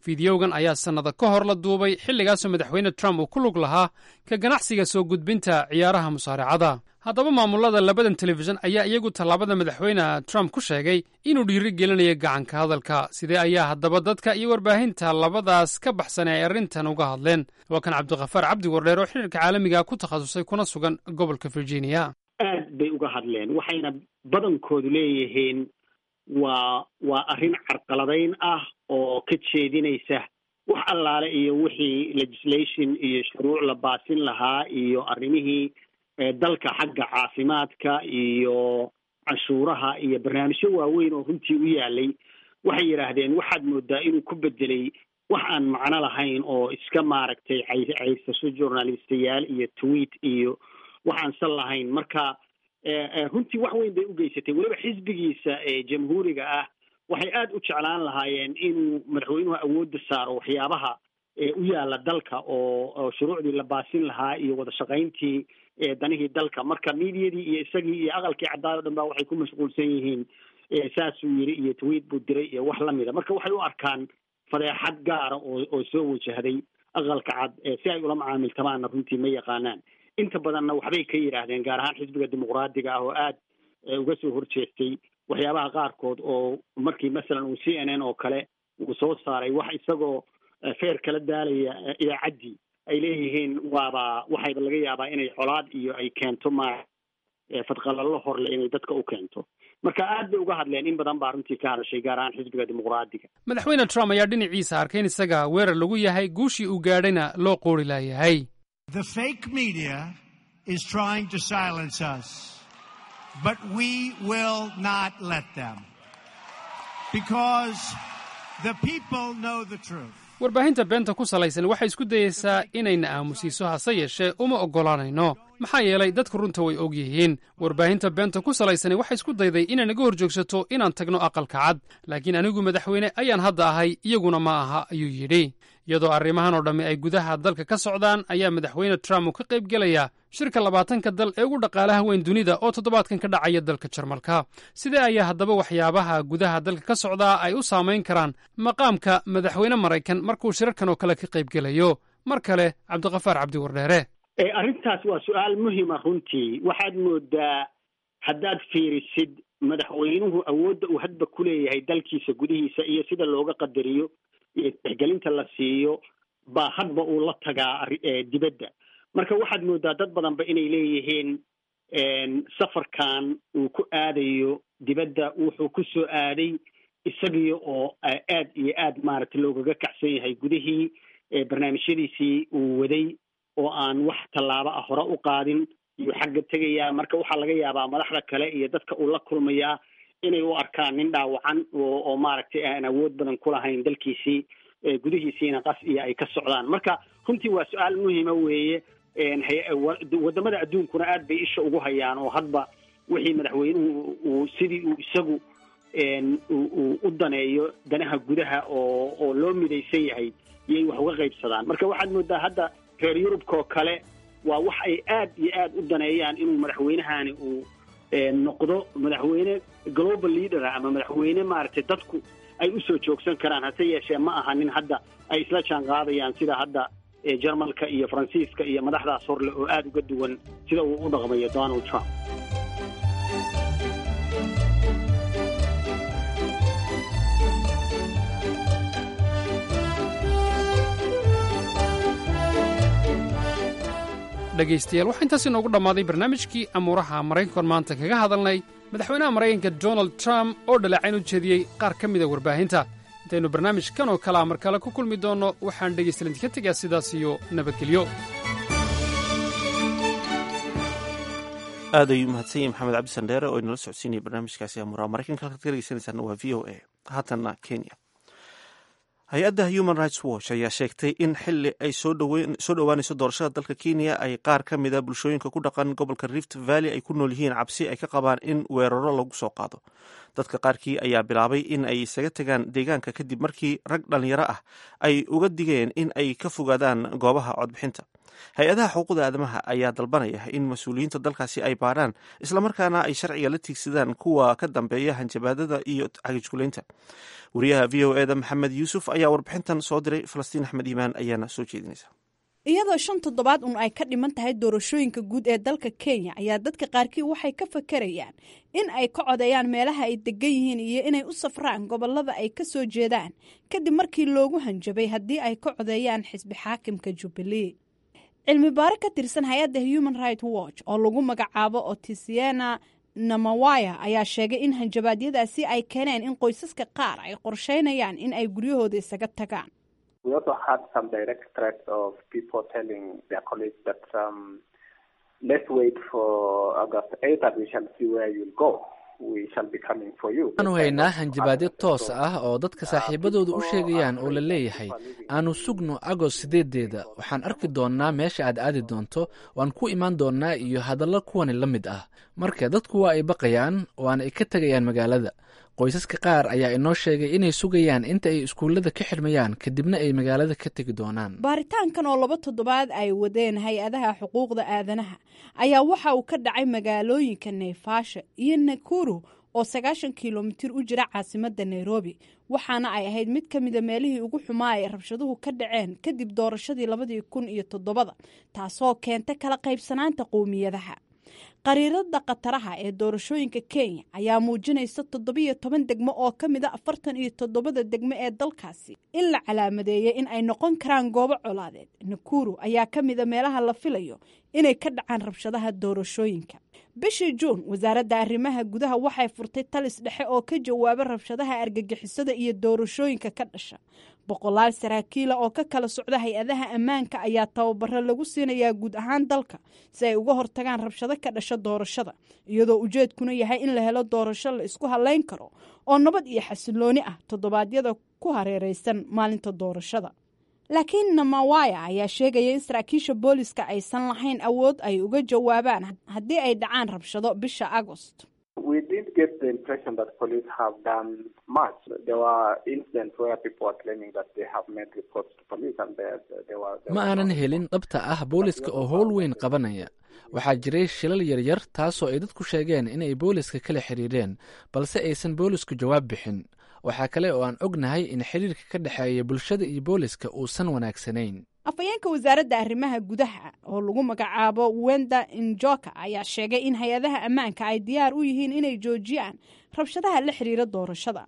fideogan ayaa sannada ka hor la duubay xilligaasoo madaxweyne trump uu ku lug lahaa ka ganacsiga soo gudbinta ciyaaraha musaaracada haddaba maamulada labadan telefishan ayaa iyagu tallaabada madaxweyne trump ku sheegay inuu dhiiri gelinayo gacanka hadalka sidee ayaa haddaba dadka iyo warbaahinta labadaas ka baxsan ay arrintan uga hadleen waa kan cabdikhafaar cabdi wardheer oo xiriirka caalamiga ku takhasusay kuna sugan gobolka virginia aad bay uga hadleen waxayna badankoodu leeyihiin waa waa arrin carqaladayn ah oo ka jeedinaysa wax allaale iyo wixii legislation iyo shuruuc la baasin lahaa iyo arrimihii dalka xagga caafimaadka iyo canshuuraha iyo barnaamijyo waaweyn oo runtii u yaalay waxay yidhaahdeen waxaad moodaa inuu ku bedelay wax aan macno lahayn oo iska maaragtay caysaso journalistayaal iyo tweet iyo waxaan sal lahayn marka runtii wax weyn bay u geysatay weliba xisbigiisa ee jamhuuriga ah waxay aada u jeclaan lahaayeen inuu madaxweynuhu awoodda saaro waxyaabaha u yaala dalka oo oo shuruucdii la baasin lahaa iyo wada shaqayntii danihii dalka marka miidiyadii iyo isagii iyo aqalkii caddaad o dhan ba waxay ku mashquulsan yihiin saasuu yiri iyo tweet buu diray iyo wax lamida marka waxay u arkaan fadeexad gaara oo oo soo wajahday aqalka cad si ay ula macaamiltamaanna runtii ma yaqaanaan inta badanna waxbay ka yidhaahdeen gaar ahaan xisbiga dimuqraadiga ah oo aad uga soo horjeestay waxyaabaha qaarkood oo markii masalan uu c n n oo kale uu soo saaray wax isagoo feer kala daalaya idaacaddii ay leeyihiin waaba waxayba laga yaabaa inay colaad iyo ay keento ma fadqalallo horle inay dadka u keento marka aad bay uga hadleen in badan baa runtii ka hadashay gaar ahaan xisbiga dimuqraadiga madaxweyne trump ayaa dhinaciisa arkay in isaga weerar lagu yahay guushii uu gaadhayna loo qoori laayahay The fake media is trying to silence us, but we will not let them. Because the people know the truth. warbaahinta beenta ku salaysan waxay isku dayeysaa inayna aamusiiso hase yeeshee uma oggolaanayno maxaa yeelay dadku runta way og yihiin warbaahinta beenta ku salaysani waxay isku dayday inay naga hor joogsato inaan tagno aqalka cad laakiin anigu madaxweyne ayaan hadda ahay iyaguna ma aha ayuu yidhi iyadoo arrimahan oo dhammi ay gudaha dalka ka socdaan ayaa madaxweyne trump uu ka qayb gelayaa shirka labaatanka dal ee ugu dhaqaalaha weyn dunida oo toddobaadkan ka dhacaya dalka jarmalka sidee ayaa haddaba waxyaabaha gudaha dalka ka socdaa ay u saamayn karaan maqaamka madaxweyne maraykan markuu shirarkan oo kale ka qayb gelayo mar kale cabdikafaar cabdi wardheere arrintaas waa su-aal muhima runtii waxaad moodaa haddaad fiirisid madaxweynuhu awoodda uu hadba ku leeyahay dalkiisa gudihiisa iyo sida looga qadariyo iyo tixgelinta la siiyo baa hadba uu la tagaa dibadda marka waxaad moodaa dad badanba inay leeyihiin safarkan uu ku aadayo dibadda wuxuu ku soo aaday isagii oo aad iyo aad maaragtay loogaga kacsan yahay gudihii barnaamijyadiisii uu waday oo aan wax tallaabo ah hore u qaadin iyuu xagga tegayaa marka waxaa laga yaabaa madaxda kale iyo dadka uu la kulmayaa inay u arkaan nin dhaawacan oo oo maaragtay aan awood badan ku lahayn dalkiisii gudihiisiina qas iyo ay ka socdaan marka runtii waa su-aal muhima weeye wadamada adduunkuna aad bay isha ugu hayaan oo hadba wixii madaxweynuhu uu sidii uu isagu uu u daneeyo danaha gudaha oo oo loo midaysan yahay iyay wax uga qaybsadaan marka waxaad moodaa hadda reer yurubka oo kale waa wax ay aad iyo aad u daneeyaan inuu madaxweynahani uu noqdo madaxweyne global leader ama madaxweyne maaragtay dadku ay usoo joogsan karaan hase yeeshee ma aha nin hadda ay isla jaan qaadayaan sida hadda jarmalka iyo faransiiska iyo madaxdaas horle oo aada uga duwan sida uu u dhaqmayo donald trump dhegaystayaal waxaa intaas inoogu dhammaaday barnaamijkii amuuraha maraykankan maanta kaga hadalnay madaxweynaha maraykanka donald trump oo dhaleecayn u jeediyey qaar ka mida warbaahinta intaynu barnaamijkan oo kalea mar kale ku kulmi doonno waxaan dhegaystalan idinka tegaa sidaas iyo nabadgelyo aad ayuu mahadsan yahay maxamed cabdi sandheere oo inala socodsiinaya barnaamijkaasi amuuraha maraykanka halkaad ka dhegeysanaysaana waa v o a haatanna kenya hay-adda human rights watch ayaa sheegtay in xili ay soo dhowaanayso doorashada dalka kenya ay qaar ka mida bulshooyinka ku dhaqan gobolka rift valley ay ku nool yihiin cabsi ay ka qabaan in weeraro lagu soo qaado dadka qaarkii ayaa bilaabay in ay isaga tegaan deegaanka kadib markii rag dhallinyaro ah ay uga digeen in ay ka fogaadaan goobaha codbixinta hay-adaha xuquuqda aadamaha ayaa dalbanaya in mas-uuliyiinta dalkaasi ay baarhaan islamarkaana ay sharciga la tiigsadaan kuwa ka dambeeya hanjabaadada iyo cagijkuleynta wariyaha v o eda maxamed yuusuf ayaa warbixintan soo diray falastiin axmed iimaan ayaana soo jeedinaysa iyadoo shan toddobaad un ay ka dhiman tahay doorashooyinka guud ee dalka kenya ayaa dadka qaarkii waxay ka fakarayaan in ay ka codeeyaan meelaha ay degan yihiin iyo inay u safraan gobolada ay ka soo jeedaan kadib markii loogu hanjabay haddii ay ka codeeyaan xisbi xaakimka jubbalee cilmi baare ka tirsan hay-adda human right watch oo lagu magacaabo otisiena namawaya ayaa sheegay in hanjabaadyadaasi ay keeneen in qoysaska qaar ay qorsheynayaan in ay guryahooda isaga tagaan We also had some direct threats of people telling their colleagues that um, let's wait for August 8th and we shall see where you'll go. We shall be coming for you. waxaanu haynaa hanjabaadyo toos ah oo dadka saaxiibadooda u sheegayaan oo la leeyahay aanu sugno agost sideedeeda waxaan arki doonnaa meesha aad aadi doonto waan ku imaan doonnaa iyo hadallo kuwani la mid ah marka dadku waa ay baqayaan waana ay ka tegayaan magaalada qoysaska qaar ayaa inoo sheegay inay sugayaan inta ay iskuullada ka xidhmayaan kadibna ay magaalada ka tegi doonaan baaritaankan oo laba toddobaad ay wadeen hay-adaha xuquuqda aadanaha ayaa waxa uu ka dhacay magaalooyinka neefaasha iyo nakuru oo sagaashan kilomitir u jira caasimadda nairobi waxaana ay ahayd mid ka mida meelihii ugu xumaa ay rabshaduhu ka dhaceen kadib doorashadii labadii kun iyo toddobada taasoo keenta kala qaybsanaanta qowmiyadaha qariirada khataraha ee doorashooyinka kenya ayaa muujinaysa toddobiyo toban degmo oo ka mid a afartan iyo toddobada degmo ee dalkaasi in la calaamadeeyay in ay noqon karaan goobo colaadeed nakuru ayaa ka mida meelaha la filayo inay ka dhacaan rabshadaha doorashooyinka bishii juun wasaaradda arrimaha gudaha waxay furtay talis dhexe oo ka jawaaba rabshadaha argagixisada iyo doorashooyinka ka dhasha boqolaal saraakiila oo ka kala socda hay-adaha ammaanka ayaa tababaro lagu siinayaa guud ahaan dalka si ay uga hortagaan rabshado ka dhasha doorashada iyadoo ujeedkuna yahay in la helo doorasho la isku halayn karo oo nabad iyo xasilooni ah toddobaadyada ku hareereysan maalinta doorashada laakiin namawaya ayaa sheegaya in saraakiisha booliska aysan lahayn awood ay uga jawaabaan haddii ay dhacaan rabshado bisha agost We did get the impression that police have done much. There were incidents where people were claiming that they have made reports to police and they, they were... They ma aanan helin dhabta ah booliska oo howl weyn qabanaya waxaa jiray shilal yaryar taasoo ay dadku sheegeen inay booliska kala xiriireen balse aysan boolisku jawaab bixin waxaa kale oo aan ognahay in xiriirka ka dhexeeya bulshada iyo booliska uusan wanaagsanayn afhayeenka wasaaradda arrimaha gudaha oo lagu magacaabo wenda injoka ayaa sheegay in hay-adaha ammaanka ay diyaar u yihiin inay joojiyaan rabshadaha la xiriira doorashada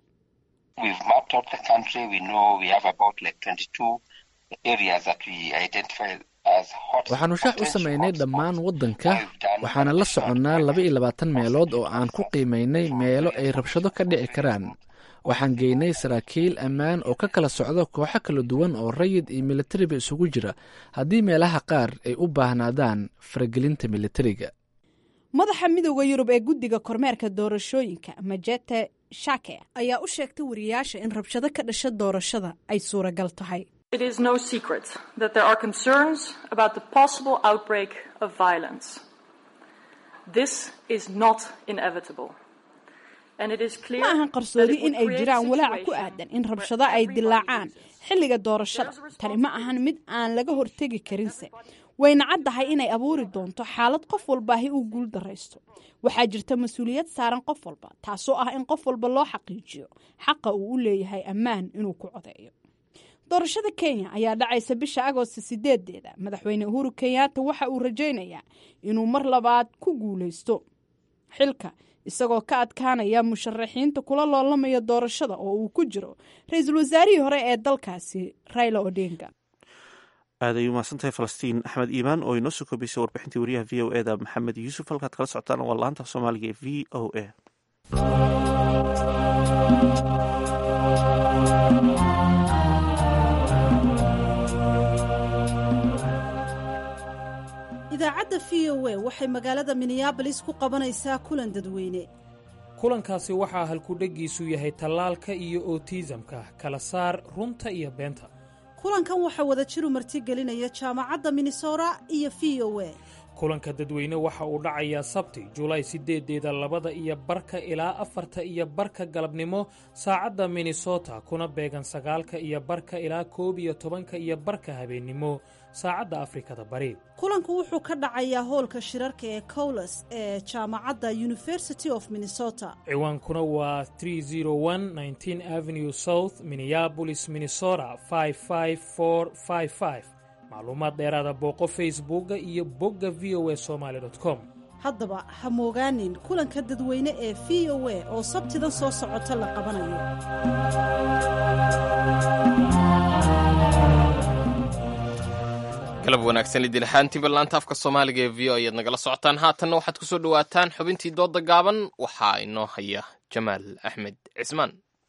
waxaanu shaax u samaynay dhammaan waddanka waxaana la soconnaa laba iyo labaatan meelood oo aan ku qiimaynay meelo ay rabshado ka dhici karaan waxaan geynay saraakiil ammaan oo ka kala socda kooxo kala duwan oo rayid iyo militariba isugu jira haddii meelaha qaar ay u baahnaadaan faragelinta militariga madaxa midooda yurub ee guddiga kormeerka doorashooyinka majete shake ayaa u sheegtay wariyaasha in rabshado ka dhasha doorashada ay suuragal tahay It is no secret that there are concerns about the possible outbreak of violence. This is not inevitable. ma ahan qarsoodi in ay jiraan walaac ku aadan in rabshado ay dilaacaan xilliga doorashada tani ma ahan mid aan laga hortegi karinse wayna caddahay inay abuuri doonto xaalad qof walbaahi uu guul daraysto waxaa jirta mas-uuliyad saaran qof walba taasoo ah in qof walba loo xaqiijiyo xaqa uu u leeyahay ammaan inuu ku codeeyo doorashada kenya ayaa dhacaysa bisha agoosta sideedeeda madaxweyne uhuru kenyaata waxa uu rajaynayaa inuu mar labaad ku guuleysto xilka isagoo ka adkaanaya musharaxiinta kula loolamaya doorashada oo uu ku jiro ra-iisul wasaarihii hore ee dalkaasi raila odinga aad ay umahadsantahay falastiin axmed iimaan oo inoo soo koobaysay warbixintii wariyaha v o eda maxamed yuusuf halkaad kala socotaan waa laanta soomaaliga ee v o a idaacadda v o a waxay magaalada minneabolis ku qabanaysaa kulan dadweyne kulankaasi waxaa halkudheggiisu yahay tallaalka iyo otiisamka kala saar runta iyo beenta kulankan waxaa wada jiru martigelinaya jaamacadda minnesota iyo v o a kulanka dadweyne waxa uu dhacayaa sabti julaay sideedeeda labada iyo barka ilaa afarta iyo barka galabnimo saacadda minnesota kuna beegan sagaalka iyo barka ilaa koob iyo tobanka iyo barka habeennimo saacadda afrikada bari kulanku wuxuu ka dhacayaa hoolka shirarka ee cowles ee jaamacadda university of minnesota ciwaankuna waa avenue south minneabolis minnesota macluumaad dheeraada booqo facebooka iyo bogga v o a somaly com haddaba ha moogaanin kulanka dadweyne ee v o a oo sabtidan soo socota la qabanayo galab wanaagsan idilxaantiiba laanta afka soomaaliga ee v o ayaad nagala socotaan haatanna waxaad ku soo dhowaataan xubintii dooda gaaban waxaa inoo haya jamaal axmed cismaan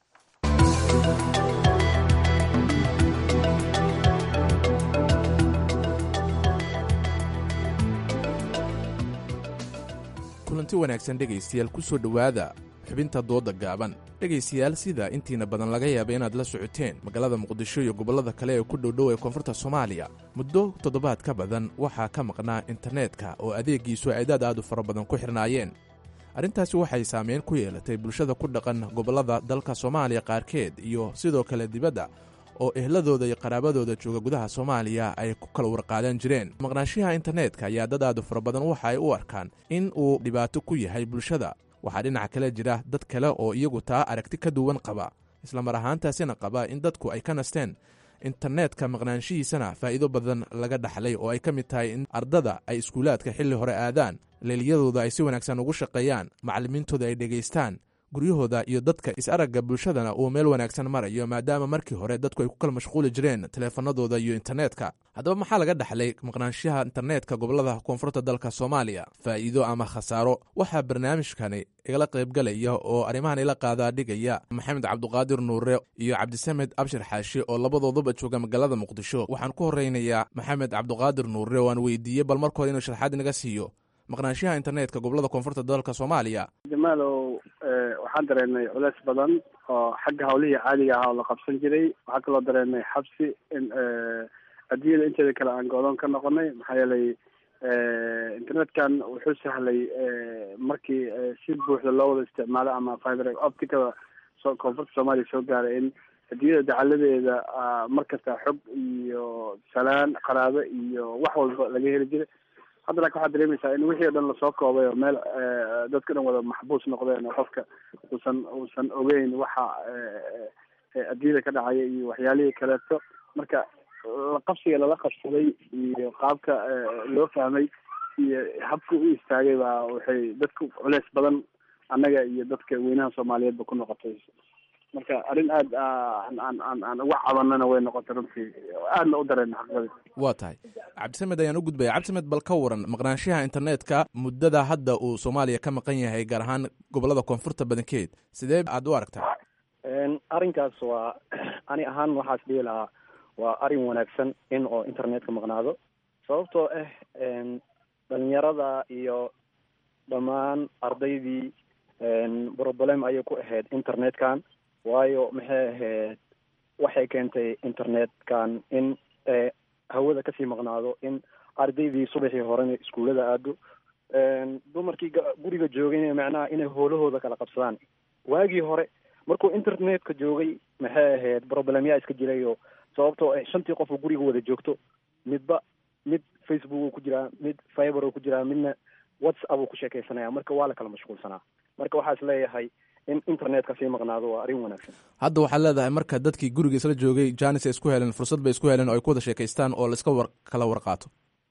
kulanti wanaagsan dhegaystayaal ku soo dhowaada xubinta dooda gaaban dhegaystayaal sida intiina badan laga yaaba inaad la socoteen magaalada muqdisho iyo gobollada kale ee ku dhowdhow ee koonfurta soomaaliya muddo toddobaad ka badan waxaa ka maqnaa internetka oo adeegiisu ay dad aad u fara badan ku xirnaayeen arrintaasi waxay saameyn ku yeelatay bulshada ku dhaqan gobollada dalka soomaaliya qaarkeed iyo sidoo kale dibadda oo ehladooda iyo qaraabadooda jooga gudaha soomaaliya ay ku kala warqaadan jireen maqnaashiyaha internetka ayaa dad aad u fara badan waxa ay u arkaan in uu dhibaato ku yahay bulshada waxaa dhinaca kale jira dad kale oo iyagu taa aragti ka duwan qaba islamar ahaantaasina qaba in dadku ay ka nasteen internetka maqnaanshihiisana faa'iido badan laga dhaxlay oo ay ka mid tahay in ardada ay iskuulaadka xilli hore aadaan leeliyadooda ay si wanaagsan ugu shaqeeyaan macallimiintooda ay dhegaystaan guryahooda iyo dadka is-aragga bulshadana uu meel wanaagsan marayo maadaama markii hore dadku ay ku kala mashquuli jireen taleefanadooda iyo internetka haddaba maxaa laga dhaxlay maqnaanshaha internetka gobollada koonfurta dalka soomaaliya faa'iido ama khasaaro waxaa barnaamijkani igala qaybgalaya oo arrimahan ila qaadaa dhigaya maxamed cabduqaadir nuure iyo cabdisamed abshir xaashi oo labadooduba jooga magaalada muqdisho waxaan ku horeynayaa maxamed cabduqaadir nuure oo aan weydiiyey bal marka hore inuu sharxaad inaga siiyo maqnaanshaha internetka gobollada koonfurta dalka soomaaliya jamaalow waxaan dareennay culeys badan oo xagga hawlihii caadiga ahaa oo la qabsan jiray waxaa kaloo dareennay xabsi in adduunyada inteeda kale aan go-doon ka noqonay maxaa yeelay internetkan wuxuu sahlay markii si buuxda loo wada isticmaalo ama fiber opticada so koonfurta soomaaliya soo gaaray in adduunyada dacaladeeda mar kasta xog iyo salaan qaraabo iyo wax walba laga heli jiray hadda laakin waxaad dareemaysaa in wixii o dhan lasoo koobay oo meel dadka dhan wada maxbuus noqdeen oo qofka uusan uusan ogeyn waxa adduunyada ka dhacaya iyo waxyaalihii kaleeto marka laqabsiga lala qabsaday iyo qaabka loo fahmay iyo habka u istaagay baa waxay dadku culeys badan annaga iyo dadka weynaha soomaaliyeedba ku noqotay marka arrin aad aan aan aan aan uga cabanana way noqotay runtii aadna u dareen xaqadii waa tahay cabdisamed ayaan u gudbaya cabdisamed bal ka waran maqnaanshaha internetka muddada hadda uu soomaaliya ka maqan yahay gaar ahaan gobollada koonfurta badankeed sidee aad u aragtaa arrinkaas waa ani ahaan waxaas dhihi lahaa waa arrin wanaagsan in oo internetka maqnaado sababtoo ah dhalinyarada iyo dhammaan ardaydii problem ayay ku ahayd internetkan waayo maxay ahayd waxay keentay internetkan in hawada kasii maqnaado in ardaydii subaxii horena iskuullada aado dumarkii guriga joogayna macnaha inay hoolahooda kala qabsadaan waagii hore markuu internetka joogay maxay ahayd problemyaa iska jirayo sababtoo ah shantii qof oo guriga wada joogto midba mid facebook uu ku jiraa mid fiber uu ku jiraa midna whatsapp uu ku sheekaysanaya marka waa la kala mashquulsanaa marka waxaa is leeyahay in internetka sii maqnaado waa arrin wanaagsan hadda waxaad leedahay marka dadkii guriga isla joogay janis ay isku heleen fursad bay isku heleen oo ay ku wada sheekaystaan oo laiska war kala warqaato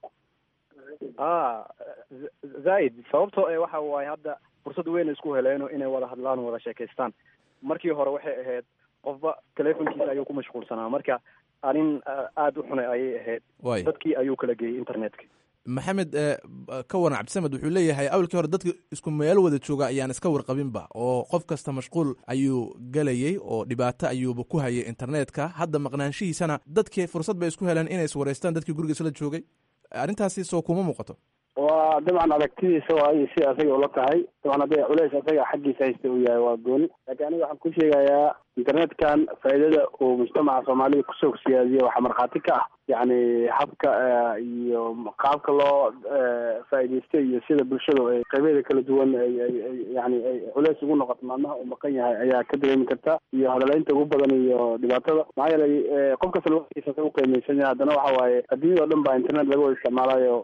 a zaaid sababtoo e waxa waaye hadda fursad weyn isku heleeno inay wada hadlaan wada sheekaystaan markii hore waxay ahayd qofba telefonkiisa ayuu ku mashquulsanaa marka arrin aada u xunay ayay ahayd Waay. dadkii ayuu kala geeyey internetka maxamed eh, ka waran cabdisamed wuxuu leeyahay awalkii hore dadka isku meel wada jooga ayaan iska warqabinba oo qof kasta mashquul ayuu gelayey oo dhibaato ayuuba ku hayay internetka hadda maqnaanshihiisana dadkii fursad bay isku heleen inay iswareystaan dadkii guriga isla joogay arrintaasi soo kuma muuqato waa dabcan aragtidiisa waayo si asaga ula tahay dabcan hadday culeys asaga xaggiisa haysta uu yahay waa gooni laakiin aniga waxaan ku sheegayaa internetkan faa'iidada uu mujtamaca soomaalida kusoo siyaadiye waxaa markhaati ka ah yacni habka iyo qaabka loo faa'iidaysto iyo sida bulshadu ay qaybeeda kala duwan ay ay ay yani ay culeys ugu noqoto maalmaha uu maqan yahay ayaa ka dareemi karta iyo hadaleynta ugu badan iyo dhibaatada maxaa yeelay qof kasta lawaiisa u qiimeysan yahay haddana waxa waaye adduunyada o dhan baa internet laga wada isticmaalayo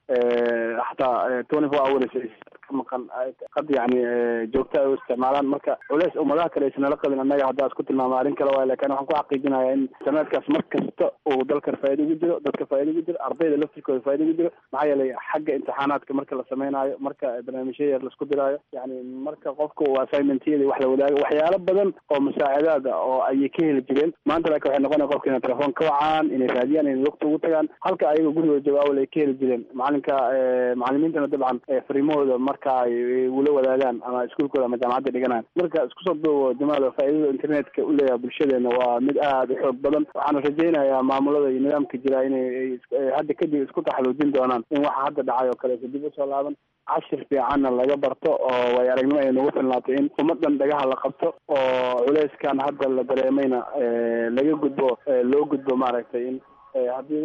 xataa twenty four hours ka maqan qad yani joogta ay u isticmaalaan marka culeys ummadaha kale aysan nala qabin annaga haddaa isku tilmaama arrin kale waay lakin waxaan ku xaqiijinaya in internetkaas mar kasta uu dalkan faa'iida ugu jiro dadka faa'iida ugu jiro ardayda laftirkooda faa'iida ugu jiro maxaa yeelay xagga imtixaanaadka marka la sameynaayo marka barnaamijya yar laisku diraayo yani marka qofka uu assignmentyada wax la wadaago waxyaalo badan oo musaacidaad ah oo ayay ka heli jireen maanta laakiin waxay noqonaya qofka inay telefoon ka wacaan inay raadiyaan inay waqti ugu tagaan halka ayaga gurigooda jooga awal ay ka heli jireen macalinka macalimiintana dabcan fariimahooda marka ay ula wadaagaan ama iskuulkooda ama jaamacadda dhiganaan marka isku soo duubo jamaal faa'iidada internetka u leeyahay bulshadeena waa mid aada u xoog badan waxaana rajaynayaa maamulada iyo nidaamka jira inay hadda kadib isku taxaluujin doonaan in waxa hadda dhacay oo kaleeto dib usoo laaban cashir fiicanna laga barto oo way aragnimo ay nagu filnaatay in ummadan dhagaha la qabto oo culeyskan hadda la dareemayna laga gudbo loo gudbo maaragtay in haddii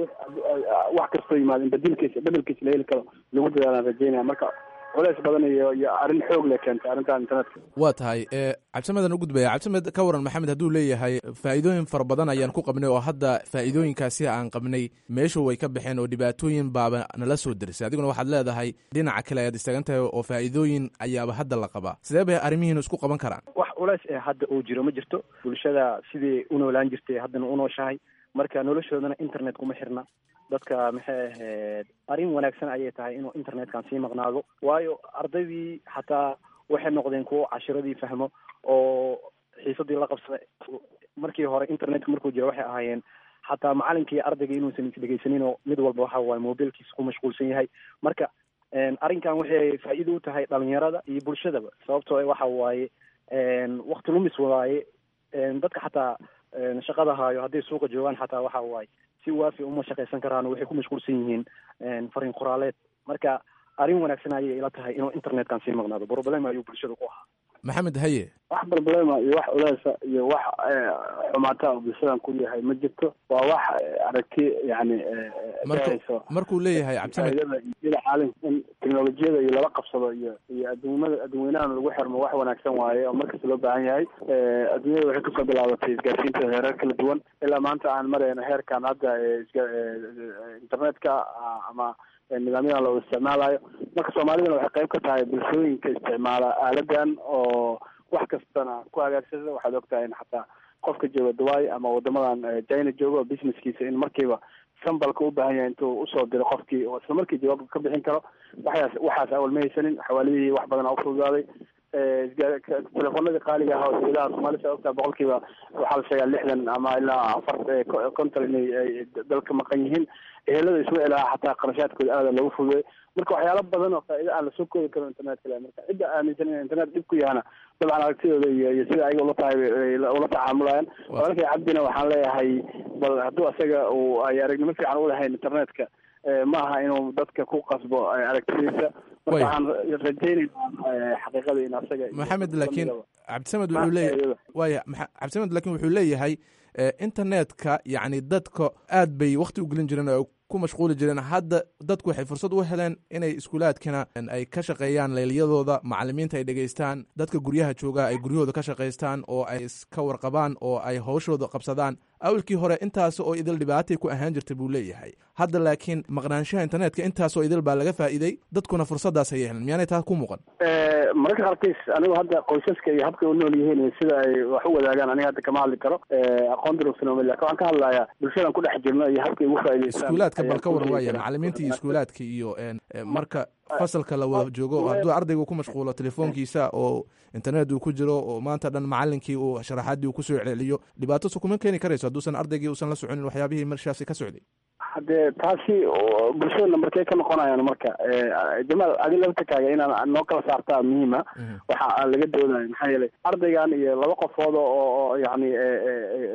wax kastoo yimaado in badilkiisa bedelkiisa la heli karo lagu dadaalaan rajaynaya marka culeys badan iyo iyo arrin xoog le keentay arrintan internetka waa tahay cabdisamedan u gudbaya cabdisamed ka waran maxamed hadduu leeyahay faa'iidooyin fara badan ayaan ku qabnay oo hadda faa'iidooyinkaasi aan qabnay meeshu way ka baxeen oo dhibaatooyin baaba nala soo derisay adiguna waxaad leedahay dhinaca kale ayaad istaagan tahay oo faa'iidooyin ayaaba hadda la qabaa sidee bay arrimihiina isku qaban karaan wax culeys ee hadda uu jiro ma jirto bulshada sidii u noolaan jirtay haddana u nooshahay marka noloshoodana internet kuma xirna dadka maxay ahayd arrin wanaagsan ayay tahay inuu internetkan sii maqnaado waayo ardaydii xataa waxay noqdeen kuwo cashiradii fahmo oo xiisadii la qabsada markii hore internetka markuu jiro waxay ahaayeen xataa macalinka iyo ardayga inuusan isdhegeysanin oo mid walba waxa waaye mobilkiisa ku mashquulsan yahay marka arrinkan waxay faa'iido u tahay dhalinyarada iyo bulshadaba sababtoo waxa waaye wakti lumis waaye dadka xataa shaqada haayo hadday suuqa joogaan xataa waxa waaye si waafi uma shaqaysan karaan waxay ku mashquulsan yihiin fariin qoraaleed marka arrin wanaagsan ayay ila tahay inuu internetkan sii maqnaado problem ayuu bulshada ku ahaa maxamed haye wax problema iyo wax culeesa iyo wax xumaata oo bulshadan ku yahay ma jirto waa wax aragti yani markuu leeyahay cabdisamed ida caalim in teknolojiyada iyo lala qabsado iyo iyo adduumada adduunyanahan lagu xirmo wax wanaagsan waaye oo markasta loo baahan yahay adduunyada waxay kasoo bilaabatay isgaarsiinta heerar kala duwan ilaa maanta aan marayno heerkan hadda internetka ama nidaamyadan loo isticmaalayo marka soomaalidana waxay qayb ka tahay bulshooyinka isticmaala aaladan oo wax kastana ku hagaagsada waxaad ogtahay in xataa qofka jooga dubai ama wadamadan china jooga oo businesskiisa in markiiba sambalka u baahan yahay intuu usoo diro qofkii oo isla markii jawaabka ka bixin karo waxaas waxaas awal ma haysanin xawaalidihii wax badan u fududaaday telefoonadii qaaliga ahaa oo dawladaha soomaalida ogtaa boqolkiiba waxaa la sheegaa lixdan ama ilaa afar konton inay dalka maqan yihiin ehelada isma ilaha xataa qarashaadkooda aada loogu fududay marka waxyaalo badan oo faa'iida aan lasoo koobi karin internetka le marka cidda aaminsan in internet dhib ku yahana dabcan aragtidooda iyo iyo sida ayaga ula tahay ula tacaamulayaan walaalkay cabdina waxaan leeyahay bal hadduu asaga uu ay aragnimo fiican u lahayn internetka ma aha inuu dadka ku qasbo aragtidiisa marka waxaan rajaynayna xaqiiqada in asaga maxamed laakiin cabdisamed wuxuu leeyahay waya cabdisamed laakiin wuxuu leeyahay internetka yacni dadka aad bay wakti u gelin jireen oo ku mashquuli jireen hadda dadku waxay fursad u heleen inay iskuulaadkana ay ka shaqeeyaan leelyadooda macalimiinta ay dhegeystaan dadka guryaha jooga ay guryahooda ka shaqaystaan oo ay iska warqabaan oo ay hawshooda qabsadaan awalkii hore intaas oo idil dhibaatay ku ahaan jirta buu leeyahay hadda laakiin maqnaanshaha internetka intaasoo idil baa laga faa'iiday dadkuna fursadaas ayay heleen miyaanay taas ku muuqan mararka qaarkiis anigu hadda qoysaska iyo habkay u nool yihiin iyo sida ay wax u wadaagaan aniga hadda kama hadli karo aqoon durugsan lakin waxaan ka hadlayaa bulshadan ku dhex jirno iyo habkay ugu faa'idaystaan iskuulaadka bal ka waran waaya macalimiinta iyo iskuulaadka iyo marka fasalka la wada joogo hadduu ardaygu ku mashquulo telefoonkiisa oo internet uu ku jiro oo maanta dhan macalinkii uu sharaxaadii uu kusoo celceliyo dhibaato su kuma keeni karayso hadduusan ardaygii uusan la soconin waxyaabihii marshaasi ka socday haddee taasi bulshadana markay ka noqonayaan marka jamaal adi laftakaaga inaan noo kala saartaa muhiima waxa laga doonayo maxaa yeelay ardaygan iyo laba qofood oo yani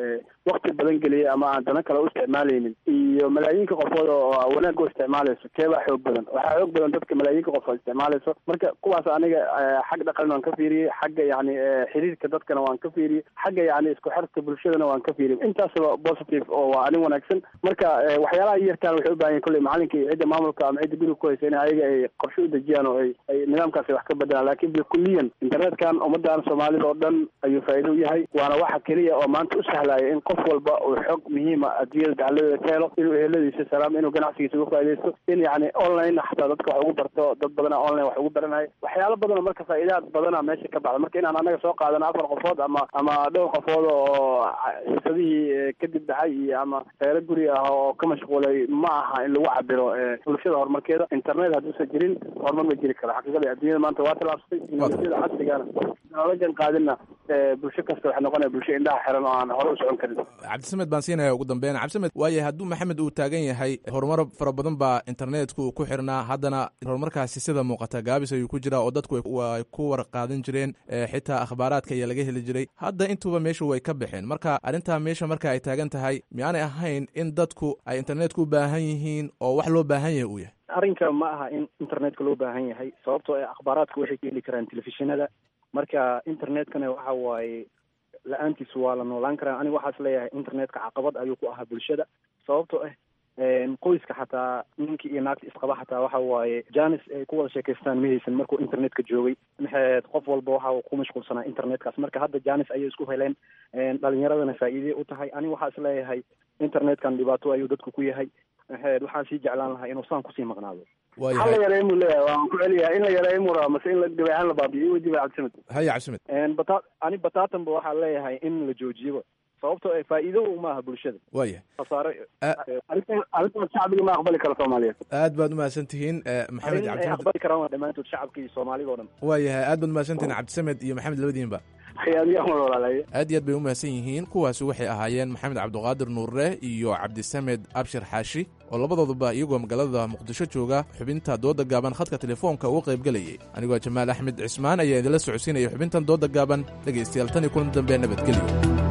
wakti badan geliyay ama aan dana kale u isticmaalaynin iyo malaayiinka qofood oo wanaagga u isticmaalayso keebaa xoog badan waxaa xoog badan dadka malaayiinka qofood isticmaalayso marka kuwaas aniga xag dhaqan waan ka fiiriyey xagga yani xiriirka dadkana waan ka fiiriyey xagga yani isku xirka bulshadana waan ka fiiriyey intaasba positive oo waa arin wanaagsan marka waxyaalaha yarkaan waxay u baahan yahin kolley macalinka iyo cidda maamulka ama cidda guriga ku haysa in ayaga ay qorshe u dejiyaan oo ay ay nidaamkaasi wax ka bedelaan laakiin bilkuliyan internetkan ummadan soomaalida oo dhan ayuu faa'iido u yahay waana waxa keliya oo maanta u sahlaya in qof walba uu xog muhiima adduunyada dacaladeeda ka helo inuu eheladiisa salaam inuu ganacsigiisa uga faaidaysto in yani online xataa dadka wax ugu barto dad badana online wax ugu baranayo waxyaalo badanoo marka faa'iidaad badana meesha ka baxda marka inaan anaga soo qaadano afar qofood ama ama dhowr qofood oo xiisadihii kadib dhacay iyo ama reero guri ah oo ka mashquulay ma aha in lagu cabiro bulshada horumarkeeda internet hadduusan jirin horumar ma jiri karo xaqiiqada adduunyada maanta waa tilaabsatay teknolojiyada casrigana la jan qaadina bulsho kasta waxay noqonaya bulsho indhaha xiran oo aan hore u socon karin cabdisamed baan siinaya ugu dambeyn cabdisamed waayo hadduu maxamed uu taagan yahay horumar fara badan baa internetku uu ku xirnaa haddana horumarkaasi sida muuqata gaabis ayuu ku jiraa oo dadku ay ku warqaadan jireen xitaa akhbaaraadka ayaa laga heli jiray hadda intuba meesha way ka baxeen marka arrintaa meesha marka ay taagan tahay miyaanay ahayn in dadku ay internetku u baahan yihiin oo wax loo baahan yahay uu yahay arrinka ma aha in internetka loo baahan yahay sababtoo ee akhbaaraadku waxay ka heli karaan telefishinada marka internetkana waxa waaye la-aantiis waa la noolaan karaa aniga waxaas leeyahay internetka caqabad ayuu ku ahaa bulshada sababtoo ah qoyska xataa ninkii iyo naagta isqaba xataa waxa waaye janis ay ku wada sheekaystaan ma haysan markuu internetka joogay maxaed qof walba waxa ku mashquulsanaa internetkaas marka hadda janis ayay isku heleen dhalinyaradana faa'iidey u tahay aniga waxaa is leeyahay internetkan dhibaato ayuu dadku ku yahay maxaed waxaan sii jeclaan lahaa inuu saan kusii maqnaado hal la yareey muu leeyahay waan ku celiyahay in la yareey muu rabaa mase in la gabeecaan la baabiyo wadiba cabdisamed haya cabdisamed bata ani bataatanba waxaa leeyahay in la joojiyaba sababtoo ee faa'iido maaha bulshada waya khasaare arrintan arrintan shacbiga ma aqbali karo soomaaliyeed aad baad umahadsan tihiin maxamed arrin ay cabdisamed aqbali karaan waa dhammaantood shacabka iyo soomaalida oo dhan waayahay aad baad umahadsan tihiin cabdisamed iyo maxamed labadiinba khiyaamiyahan walaalaye aad iyo aad bay umahadsan yihiin kuwaasi waxay ahaayeen maxamed cabdiqaadir nuurre iyo cabdisamed abshir xaashi oo labadooduba iyagoo magaalada muqdisho jooga xubinta dooda gaaban khadka telefoonka uga qaybgelayay anigoo jamaal axmed cismaan ayaa idinla socodsiinaya xubintan dooda gaaban dhegaystayaal tan iyo kulan dambe nabadgelyo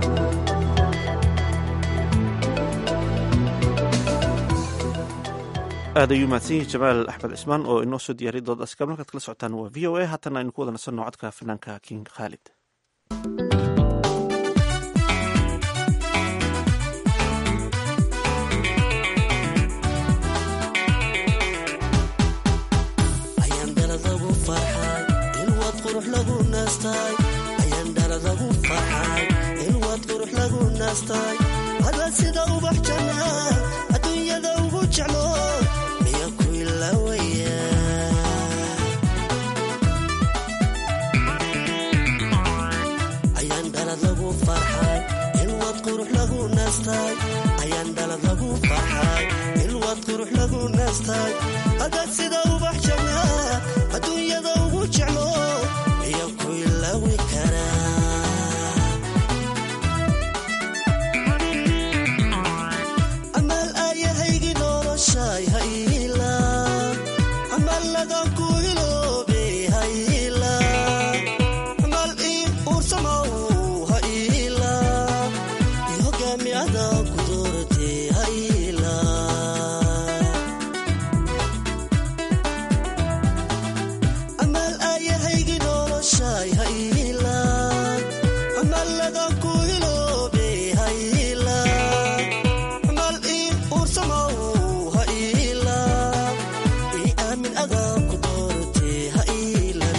aad ayuu mahadsan yahi jamaal axmed cismaan oo inoo soo diyaariya doodaas gaban halkaad kala socotaan waa v o a haatana aynu ku wada nasanno codka fanaanka king khaalid ayaan daladagu farxay ilwaad qurux lagu naastay ayaan daladagu farxay ilwaad qurux lagu naastay ada sida ubax jannaa adduunyada ugu jeclo miya ku ilaawaya ayaan dhalad lagu farxay ilwaad qurux lagu naastay ayaan dhalad lagu farxay ilwaad qurux lagu naastay ada sida ubax jannaa adduunyada ugu jeclo miya ku ilaawi karaa amaal aayahaygi noloshay hayla amaaladan ku iloobe hayla amaal ii uursamow hayla iyo hogaamiyada ku doorte hayla amaal aayahaygi noloshay hayla amaaladan ku iloobe hayla amaal ii uursamow hayla ii aamin adaa ku doorte haylan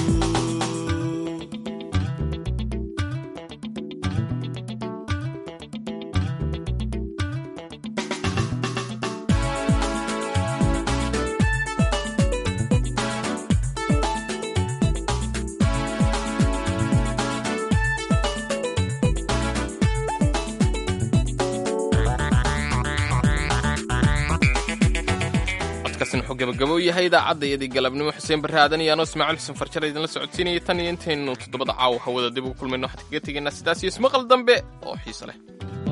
codkaasina wuxuu gabagabo u yahay idaacadda iyadii galabnimo xuseen barre aadan iyo anoo ismaaciil xuseen farjara idinla socodsiinaya tan iyo intaynu toddobada caawa hawada dib ugu kulmayno waxaan kaga tegaynaa sidaas iyo ismaqal dambe oo xiiso leh